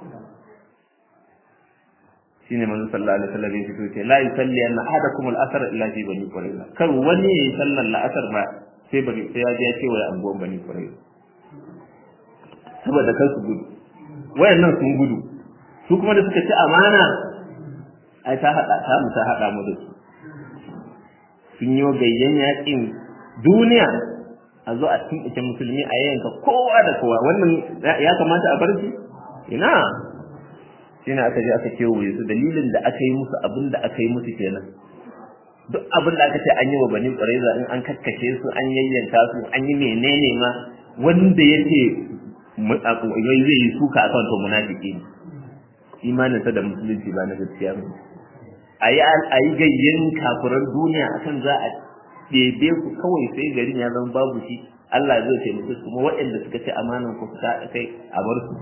shine manzo sallallahu alaihi wasallam ya fito ce la yusalli anna ahadakum al-asr illa fi bani quraiza kar wani yayi sallar la'asar ba sai bari sai ya je ya ce wa anguwan bani quraiza saboda kan su gudu wayannan sun gudu su kuma da suka ci amana ai ta hada ta mu ta hada mu da su sun yi gayyan yakin duniya a zo a cikin ita musulmi a yanka kowa da kowa wannan ya kamata a bar shi ina shine aka je aka kewaye su dalilin da aka yi musu abin da aka yi musu kenan duk abin da aka ce an yi wa bani ƙwaraiza in an kakkace su an yayyanka su an yi menene ma wanda ya ce zai yi suka a kan to munafiki ne imaninsa da musulunci ba na gaskiya ba a yi gayyen kafuran duniya akan za a ɗebe ku kawai sai garin ya zama babu shi Allah zai taimake su kuma waɗanda suka ce amanan ku fita kai a bar su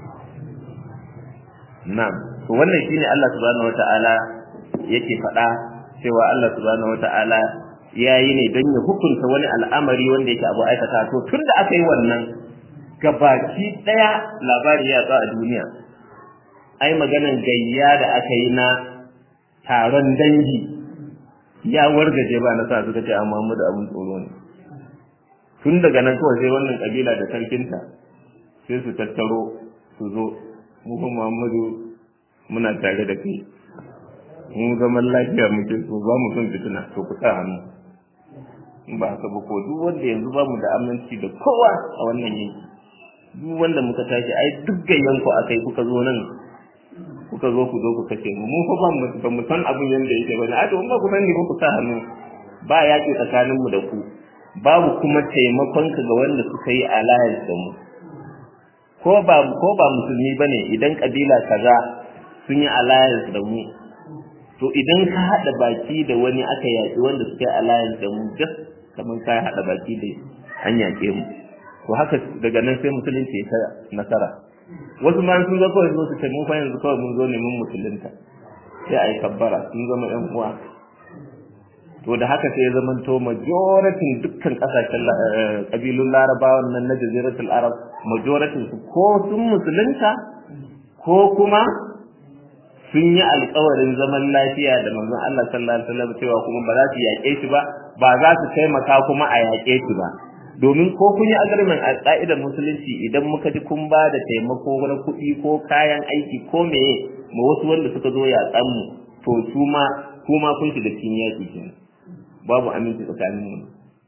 Na'am, to wannan shine Allah subhanahu wata'ala yake faɗa cewa Allah subhanahu wata'ala ya yi ne don ya hukunta wani al'amari wanda yake abu aikata to tun da aka yi wannan gabaki ɗaya labari ya a duniya ai maganan gayya da aka yi na taron dangi ya wargaje ba na sa suka ce amma mu da abin tsoro ne tun daga nan kawai sai wannan kabila da sarkinta sai su tattaro su zo mu kuma Muhammadu muna tare da kai mu zaman lafiya muke so ba mu son fitina to ku sa hannu in ba haka ba ko duk wanda yanzu ba mu da aminci da kowa a wannan yanki duk wanda muka tashi ai duk gayyan ku akai kuka zo nan kuka zo ku zo ku kace mu mu fa ba mu ba mu san abin yanda yake ba a to in ba ku sani ba ku sa hannu ba yaƙi tsakanin mu da ku babu kuma taimakon ka ga wanda suka yi alliance da mu ko ba ko ba musulmi bane idan kabila kaza sun yi alliance da mu to idan ka hada baki da wani aka yaki wanda suka yi alliance da mu just kamar ka hada baki da an yake mu to haka daga nan sai musulunci ya nasara wasu ma sun zo kawai su ce mun fa yanzu kawai mun zo ne mun musulunta sai a yi kabbara sun zama yan uwa to da haka sai ya zamanto majoratin dukkan kasashen kabilun larabawan nan na jaziratul arab majoratin su ko sun musulunta ko kuma sun yi alkawarin zaman lafiya da manzon Allah sallallahu alaihi wasallam cewa kuma ba za su yaƙe shi ba ba za su taimaka kuma a yaƙe shi ba domin ko kun yi agreement a ƙa'idar musulunci idan muka ji kun ba da taimako na kuɗi ko kayan aiki ko meye ma wasu wanda suka zo yaƙan mu to su ma kuma kun shiga cikin yaƙi kenan babu aminci tsakanin mu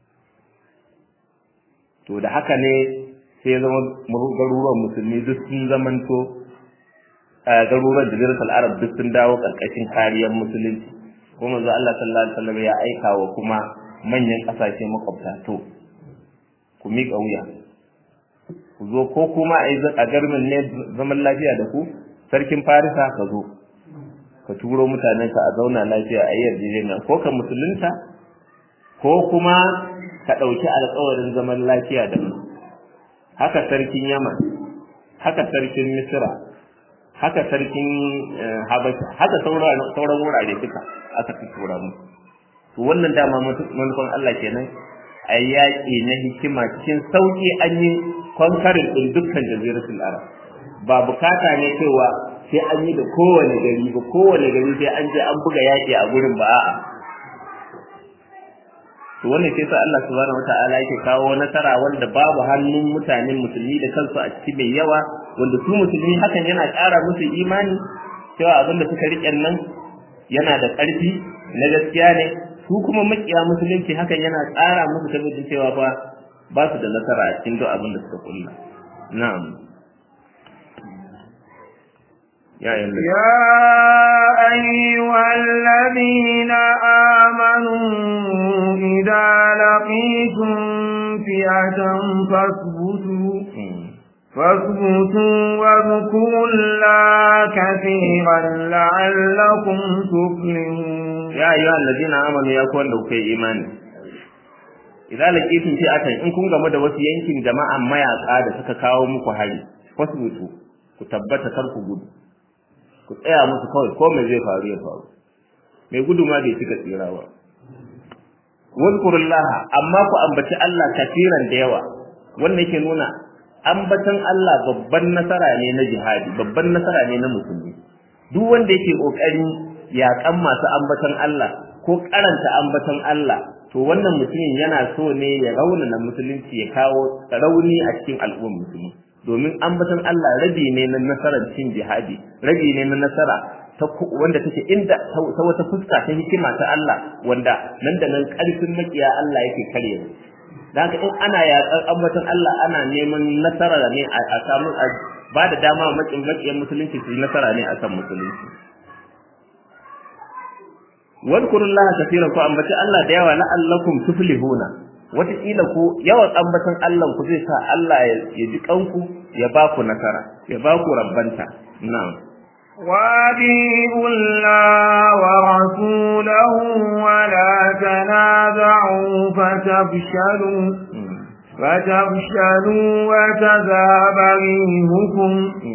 to da haka ne sai ya zama garuruwan musulmi duk sun zamanto garuruwan jaziratul arab duk sun dawo karkashin kariyar musulunci kuma manzo Allah sallallahu alaihi wasallam ya aika wa kuma manyan kasashe makwabta to ku miƙa wuya ku zo ko kuma a garmin ne zaman lafiya da ku sarkin farisa ka zo ka turo mutanen ka a zauna lafiya a yi yarjejeniya ko ka musulunta ko kuma ka ɗauki alƙawarin zaman lafiya da mu haka sarkin yaman haka sarkin misira haka sarkin habasha haka sauran wurare duka aka fi tura mu to wannan dama manufan Allah kenan a yaƙi na hikima cikin sauƙi an yi kwankarin ɗin dukkan jaziratul arab ba bukata ne cewa sai an yi da kowane gari ba kowane gari sai an je an buga yaƙi a gurin ba a'a to wannan sai sa Allah subhanahu wataala yake kawo nasara wanda babu hannun mutanen musulmi da kansu a ciki mai yawa wanda su musulmi hakan yana ƙara musu imani cewa abin da suka riƙe nan yana da ƙarfi na gaskiya ne su kuma makiya musulunci hakan yana tsara musu tabbacin cewa fa ba su da nasara a cikin duk abin da suka kulla na'am يا أيها أيها الذين آمنوا إذا لقيتم فئة فاثبتوا فاثبتوا واذكروا الله كثيرا لعلكم تفلحون يا أيها الذين آمنوا يا كون لو في إيمان إذا لقيتم فئة إن كنتم game da wasu yankin jama'an mayaka da suka kawo muku hari fasbutu ku tabbata kar ku gudu ku tsaya musu kawai ko mai zai faru ya faru mai gudu ma bai cika tsira ba wazkurullaha amma ku ambaci Allah kafiran da yawa wannan yake nuna ambatan Allah babban nasara ne na jihadi babban nasara ne na musulmi duk wanda yake kokarin yakan masu ambatan Allah ko karanta ambatan Allah to wannan mutumin yana so ne ya raunana musulunci ya kawo rauni a cikin al'ummar musulmi domin ambaton Allah rabi ne na nasarar cin jihadi rabi ne na nasara ta wanda take inda ta wata fuska ta hikima ta Allah wanda nan da nan karfin makiya Allah yake kare da haka in ana yaƙar ambaton Allah ana neman nasara ne a samu ba da dama makin makiyan musulunci su yi nasara ne akan musulunci wadkurullaha kaseeran ku ambaci Allah da yawa la'allakum tuflihuna wataƙila ku yawan ambatan Allah ku zai sa Allah ya ji kanku ya ba ku nasara ya ba ku rabbanta na'am وأطيعوا الله ورسوله ولا تنازعوا فتفشلوا فتفشلوا وتذهب ريحكم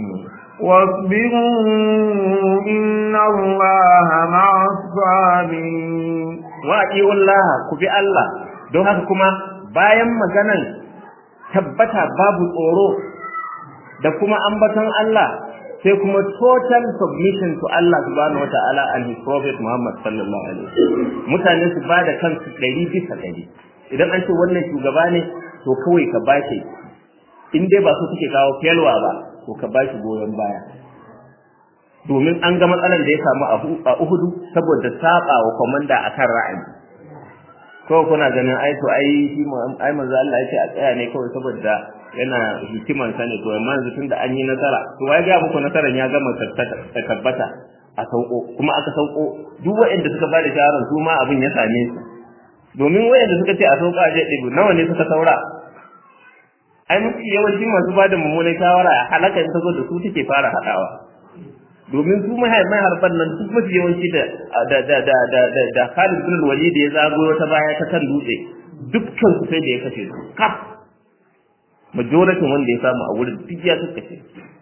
واصبروا إن الله مع الصابرين وأطيعوا الله كفي الله don haka kuma bayan maganan tabbata babu tsoro da kuma ambaton Allah sai kuma total submission to Allah subhanahu wataala and his prophet Muhammad sallallahu alaihi wasallam mutane su bada kansu ɗari bisa ɗari idan an ce wannan shugaba ne to kawai ka bashi in dai ba su suke kawo felwa ba to ka bashi goyon baya domin an ga matsalar da ya samu a Uhudu saboda saba wa komanda akan ra'ayi ko kuna ganin ai to ai shi ai manzo Allah yake a tsaya ne kawai saboda yana hikiman sa ne to amma yanzu tunda an yi nasara to wai ga muku nasaran ya gama tabbata a sauko kuma aka sauko duk waɗanda suka bada shawaran su ma abin ya same su domin waɗanda suka ce a sauka a je ɗibu nawa ne suka saura ai mafi yawanci masu bada mummunan shawara halaka in ta zo da su take fara haɗawa domin su mahaifin harban nan duk mafi yawanci da da da da da da da Khalid bin Walid ya zago wata baya ta kan dutse dukkan su sai da ya kashe su kaf majority wanda ya samu a wurin duk ya kashe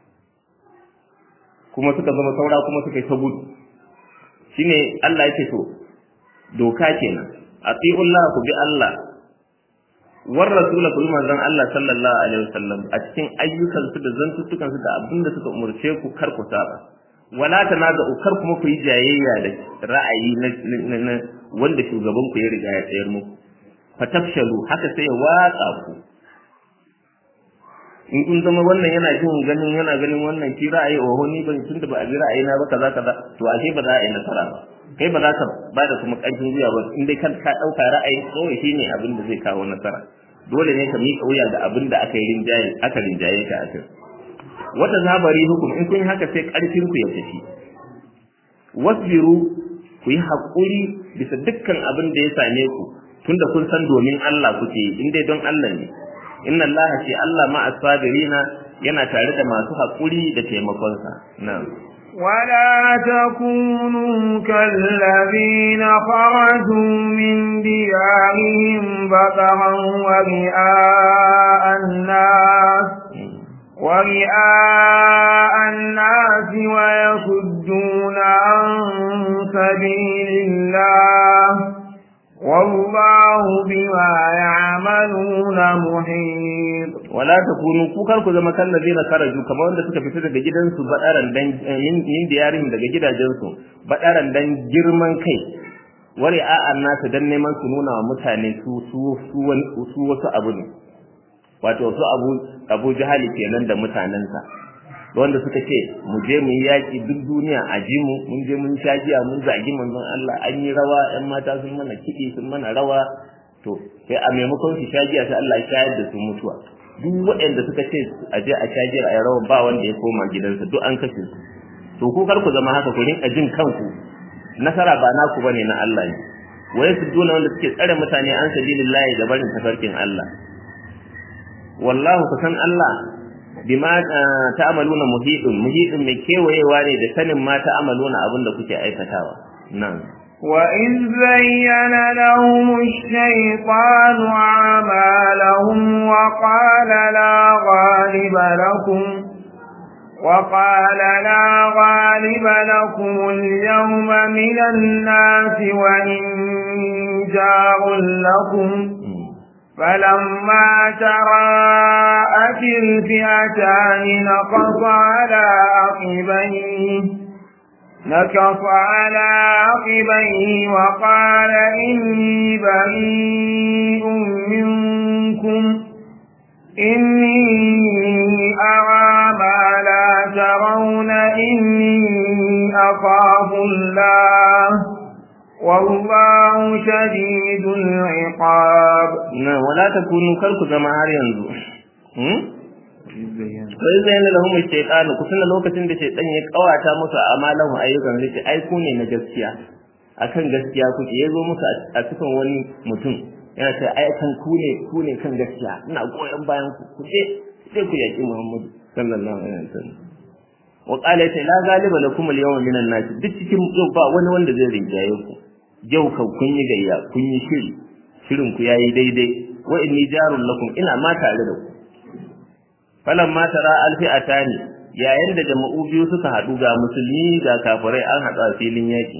kuma suka zama saura kuma suka yi ta gudu shine Allah yake to doka kenan atiullah ku bi Allah war rasula kullu manzon Allah sallallahu alaihi wasallam a cikin ayyukansu da zantuttukan su da abinda suka umurce ku kar ku saba wala tanazu kar kuma ku yi jayayya da ra'ayi na wanda shugaban ku ya riga ya tsayar muku fatafshalu haka sai ya watsa ku in kun zama wannan yana jin ganin yana ganin wannan shi ra'ayi oho ni ban tunda ba a bi ra'ayi na ba kaza kaza to ashe ba za a yi nasara ba kai ba za ka ba da kuma ƙarfin wuya ba in dai kan ka ɗauka ra'ayi kawai shine abin da zai kawo nasara dole ne ka miƙa wuya ga abin da aka yi rinjaye aka rinjaye ka a kai wata zabari hukum in kun yi haka sai ƙarfin ku ya tafi wasbiru ku yi haƙuri bisa dukkan abin da ya same ku tunda kun san domin Allah kuke yi in dai don Allah ne inna Allah ce Allah ma asabirina yana tare da masu haƙuri da taimakonsa na'am ولا تكونوا كالذين خرجوا من ديارهم بطرا ورئاء الناس ورئاء الناس ويصدون عن سبيل الله والله بما يعملون محيط wala takunu ku kar ku zama kallazina karaju kamar wanda suka fita daga gidansu badaran dan min diyarin daga gidajensu badaran dan girman kai wari a'an nasu dan neman su nuna wa mutane su su su wasu abu ne wato su abu abu jahali kenan da mutanensa wanda suka ce mu je mu yi yaƙi duk duniya a ji mu mun je mun sha giya mun zagi manzon Allah an yi rawa ƴan mata sun mana kiɗi sun mana rawa to sai a maimakon su sha giya sai Allah ya shayar da su mutuwa duk waɗanda suka ce a je a sha giya a yi rawa ba wanda ya koma gidansa duk an kashe su to ku kar ku zama haka ku rinka jin kanku nasara ba naku bane na Allah ne wa yasudduna wanda suke tsare mutane an sabilillahi da barin tafarkin Allah wallahu kusan Allah bima ta'maluna muhidun muhidun mai kewayewa ne da sanin ma ta'maluna abinda kuke aikatawa nan وإذ زين لهم الشيطان أعمالهم وقال لا غالب لكم وقال لا غالب لكم اليوم من الناس وإني جار لكم فلما تراءت الفئتان نقص على عقبيه نكص على عقبيه وقال إني بريء منكم إني أرى ما لا ترون إني أخاف الله والله شديد العقاب na wala takunu kar ku zama har yanzu hmm wai zayyana lahum shaytan ku tuna lokacin da shaytan ya kawata musu amalan ayyukan rike ai ku ne na gaskiya akan gaskiya kuke yazo musu a cikin wani mutum yana ce ai kan ku ne ku ne kan gaskiya ina goyon bayan ku ku je sai ku yaki Muhammad sallallahu alaihi wasallam wa qala ta la galiba lakum al-yawma minan nas duk cikin yau ba wani wanda zai rinjaye ku yau kan kun yi gayya kun yi shiri shirin ku yayi daidai wa inni jarun lakum ina ma tare da ku falan ma tara alfi'atani yayin da jama'u biyu suka hadu ga musulmi ga kafirai an hada filin yaki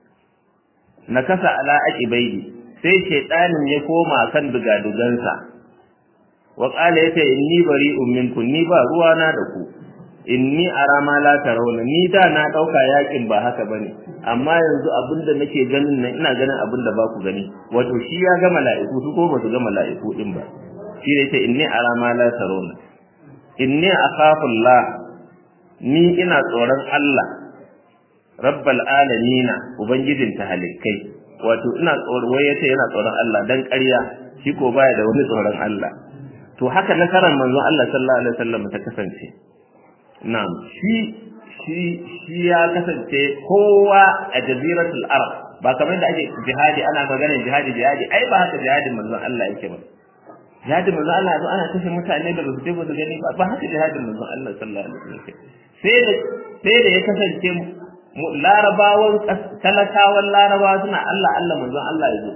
nakasa ala aqibaidi sai shaytanin ya koma kan dugadugansa wa qala yata inni bari'un minkum ni ba ruwana da ku inni ara ma la tarawna ni da na dauka yakin ba haka bane amma yanzu abinda nake ganin nan ina ganin abinda ba ku gani wato shi ya ga mala'iku su ko ba su ga mala'iku din ba shi ne ce inni ara ma la tarawna inni akhafu Allah ni ina tsoron Allah rabbal alamin ubangijin tahalikai wato ina tsoron wai yace yana tsoron Allah dan ƙarya shi ko baya da wani tsoron Allah to haka nasarar manzon Allah sallallahu alaihi wasallam ta kasance Na'am, shi shi shi ya kasance kowa a jaziratul Arab ba kamar da ake jihadi ana maganar jihadi jihadi ai ba haka jihadin manzon Allah yake ba. Jihadin manzon Allah zo ana kashe mutane da basu je ba su gani ba ba haka jihadin manzon Allah sallallahu alaihi wasallam sai da sai da ya kasance larabawan talakawan larabawa suna Allah Allah manzon Allah ya zo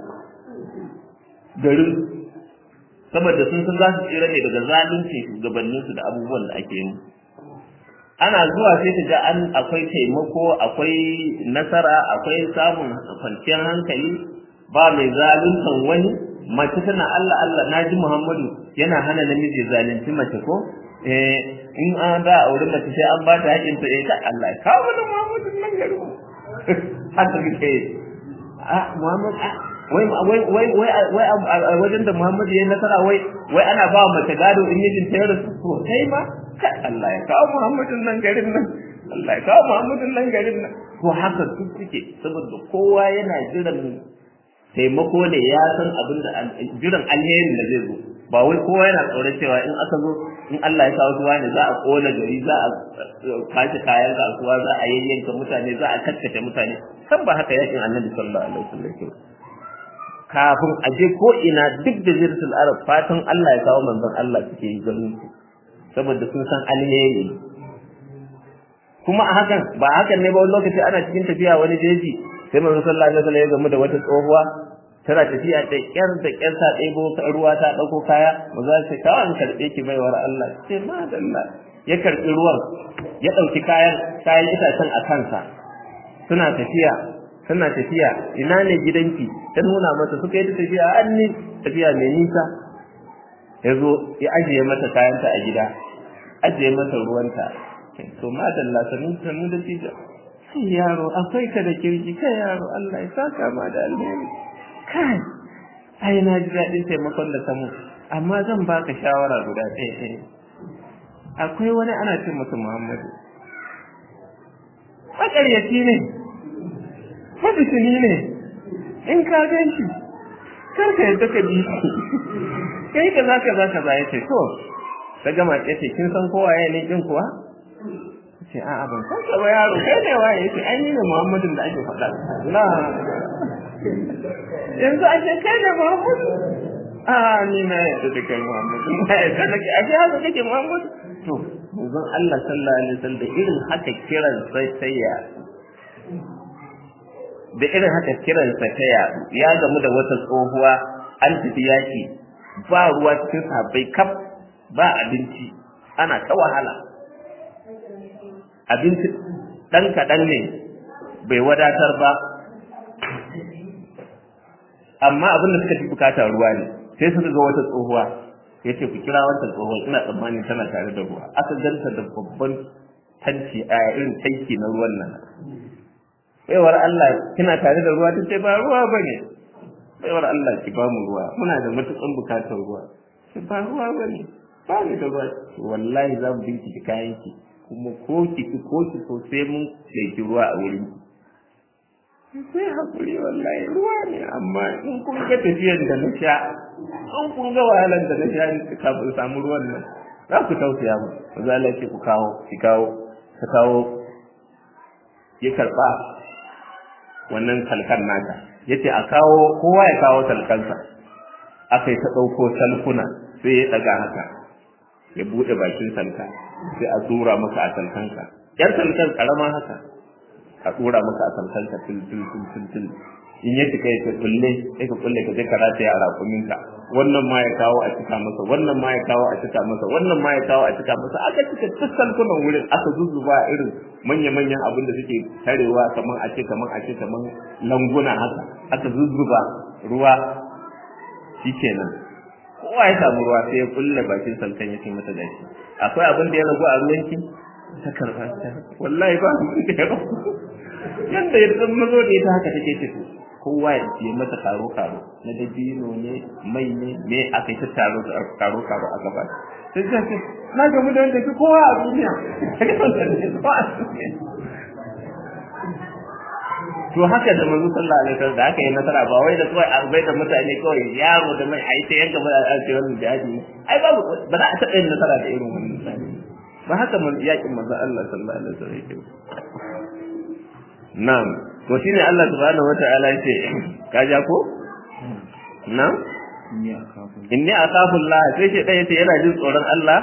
garin saboda sun san za su tsira ne daga zalunci shugabanninsu da abubuwan da ake yi ana zuwa sai ta ga an akwai taimako akwai nasara akwai samun kwanciyar hankali ba mai zaluntan wani mace tana Allah Allah naji Muhammadu yana hana namiji zalunci mace ko eh in an ba aure mace sai an ba ta haƙin ta eh kai Allah ka mana Muhammadu nan gari haka kike ah Muhammad wai wai wai wai wai wajen da Muhammadu ya nasara wai wai ana ba mace gado in mijin ta yarda to sai ma Allah ya kawo Muhammadin nan garin nan Allah ya kawo Muhammadin nan garin nan to haka duk suke saboda kowa yana jiran taimako ne ya san abin da jiran alherin da zai zo ba wai kowa yana tsoron cewa in aka zo in Allah ya kawo tuwa ne za a kona gari za a kashe kayan kasuwa za a yayyanka mutane za a kakkace mutane kan ba haka yakin annabi sallallahu alaihi wasallam kafin a je ko ina duk da jirsul arab fatan Allah ya kawo manzon Allah suke yi ganin su saboda sun san alheri kuma a hakan ba hakan ne ba wani lokaci ana cikin tafiya wani jeji sai manzo sallallahu alaihi wasallam ya gamu da wata tsohuwa tana tafiya da kyar da kyar ta ɗebo ruwa ta ɗauko kaya maza ce kawai an karɓe ki baiwar Allah ce madalla ya karɓi ruwan ya ɗauki kayan kayan itacen a kansa suna tafiya suna tafiya ina ne gidanki ta nuna mata suka yi tafiya an ni tafiya mai nisa ya zo ya ajiye mata kayanta a gida ajiye mata ruwanta to madalla sanu sanu da tija sai yaro akwai ka da kirki kai yaro Allah ya saka ma da alheri kai ai na ji daɗin taimakon da samu amma zan baka shawara guda ɗaya ɗaya akwai wani ana ce masa Muhammadu makaryaci ne mabisini ne in ka gan shi kar ka yadda ka bi shi kai ka za ka za ka za ya ce to ta gama ya ce kin san kowa ya ne kin kuwa ce a'a ban san ka ba yaro kai ne waye yace ai ni ne Muhammadin da ake faɗa la yanzu a ce kai ne Muhammadu a ni na yadda da kai Muhammadu na yadda da kai a ce haka kake Muhammadu to manzon Allah sallallahu alaihi wasallam da irin haka kiran sai sai ya da irin haka kiran sa ta ya ya gamu da wata tsohuwa an tafi yaki ba ruwa cikin sahabbai kaf ba abinci ana ta wahala abinci ɗan kaɗan ne bai wadatar ba amma abin da suka fi bukata ruwa ne sai suka ga wata tsohuwa ya ce ku kira wata tsohuwa ina tsammanin tana tare da ruwa aka ganta da babban tanci a irin tanki na ruwan nan baiwar Allah kina tare da ruwa ta ce ba ruwa ba ne baiwar Allah ki ba mu ruwa muna da matuƙan bukatar ruwa ba ruwa ba ne ba ni da ruwa wallahi za mu bincike kayan ki kuma ko ki ki ko ki so sai mun ɗauki ruwa a wurin ki sai hakuri wallahi ruwa ne amma in kun ga tafiyar da na sha in kun ga wahalar da na sha kafin samu ruwan nan za ku tausaya mu maza Allah ce ku kawo ki kawo ka kawo ya karɓa wannan talkan nata yace a kawo kowa ya kawo talkansa aka yi ta ɗauko salkuna sai ya ɗaga haka ya buɗe bakin salka sai a tura maka a salkanka yar salkan karama haka a tura maka a salkanka til til til til til in ya cika ya kulle sai ka kulle ka je ka rata ya rakuminka wannan ma ya kawo a cika masa wannan ma ya kawo a cika masa wannan ma ya kawo a cika masa aka cika duk salkunan wurin aka zuzzuba irin manya-manyan abin da suke tarewa kamar a ce kamar a ce kamar languna haka aka zuzzuba ruwa shikenan kowa ya samu ruwa sai ya kulle bakin salkan ya ce mata gashi akwai abin da ya ragu a ruwanki ta karba ta wallahi ba abin da ya ragu yanda ya san mazo da ita haka take tafi kowa ya ce mata karo karo na dabino ne mai ne me aka yi ta taro karo karo a gaba sai ta ce na gamu da wanda kowa a duniya to haka da manzo sallallahu alaihi wasallam da aka yi nasara ba wai da kawai an bai da mutane kawai yaro da mai ai sai yanka ba a ce wannan jihadi ai babu ba za a taɓa yin nasara da irin wannan misali ba haka man yakin manzo Allah sallallahu alaihi wasallam yake na'am to shine Allah subhanahu wataala yace ka ja ko na'am inni akhafu Allah sai shi dai yace yana jin tsoron Allah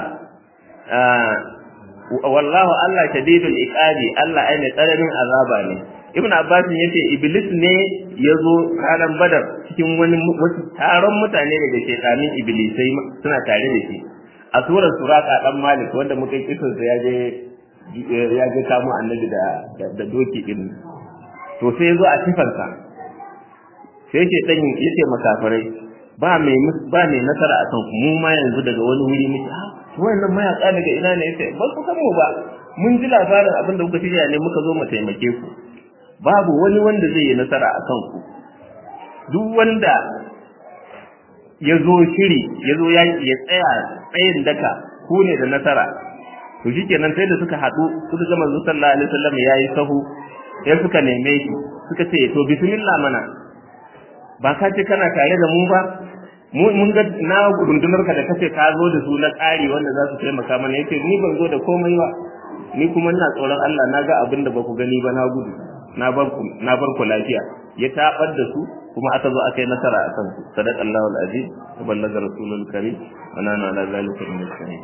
wallahu Allah shadidul iqabi Allah ai mai tsananin azaba ne ibn abbas yace iblis ne yazo ranar badar cikin wani wasu taron mutane daga shekanin iblisai suna tare da shi a surar suraka dan malik wanda muka yi kisan sa yaje ya je kamo annabi da da doki din to sai yazo a sifansa sai yake dan yace makafirai ba mai ba mai nasara akan mu ma yanzu daga wani wuri muke ah wannan mayaka daga ina ne yace ba ku san mu ba mun ji labarin abin da kuka shirya ne muka zo mu taimake ku babu wani wanda zai yi nasara a kanku duk wanda ya zo shiri ya zo yaƙi ya tsaya tsayin daka ku ne da nasara to shi kenan sai da suka haɗu suka ga manzo sallallahu alaihi wasallam ya yi sahu ya suka neme shi suka ce to bismillah mana ba ka ce kana tare da mu ba mun ga na rundunar ka da kace ka zo da su na tsari wanda za su taimaka mana yace ni ban zo da komai ba ni kuma ina tsoron Allah na ga abin da ba ku gani ba na gudu na bar ku na bar ku lafiya ya tabar da su kuma aka zo aka yi nasara a kansu sadaq Allahu al-aziz wa ballaga rasulul karim wa nana ala zalika min al-shahidin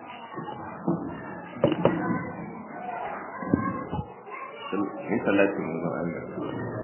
in salatu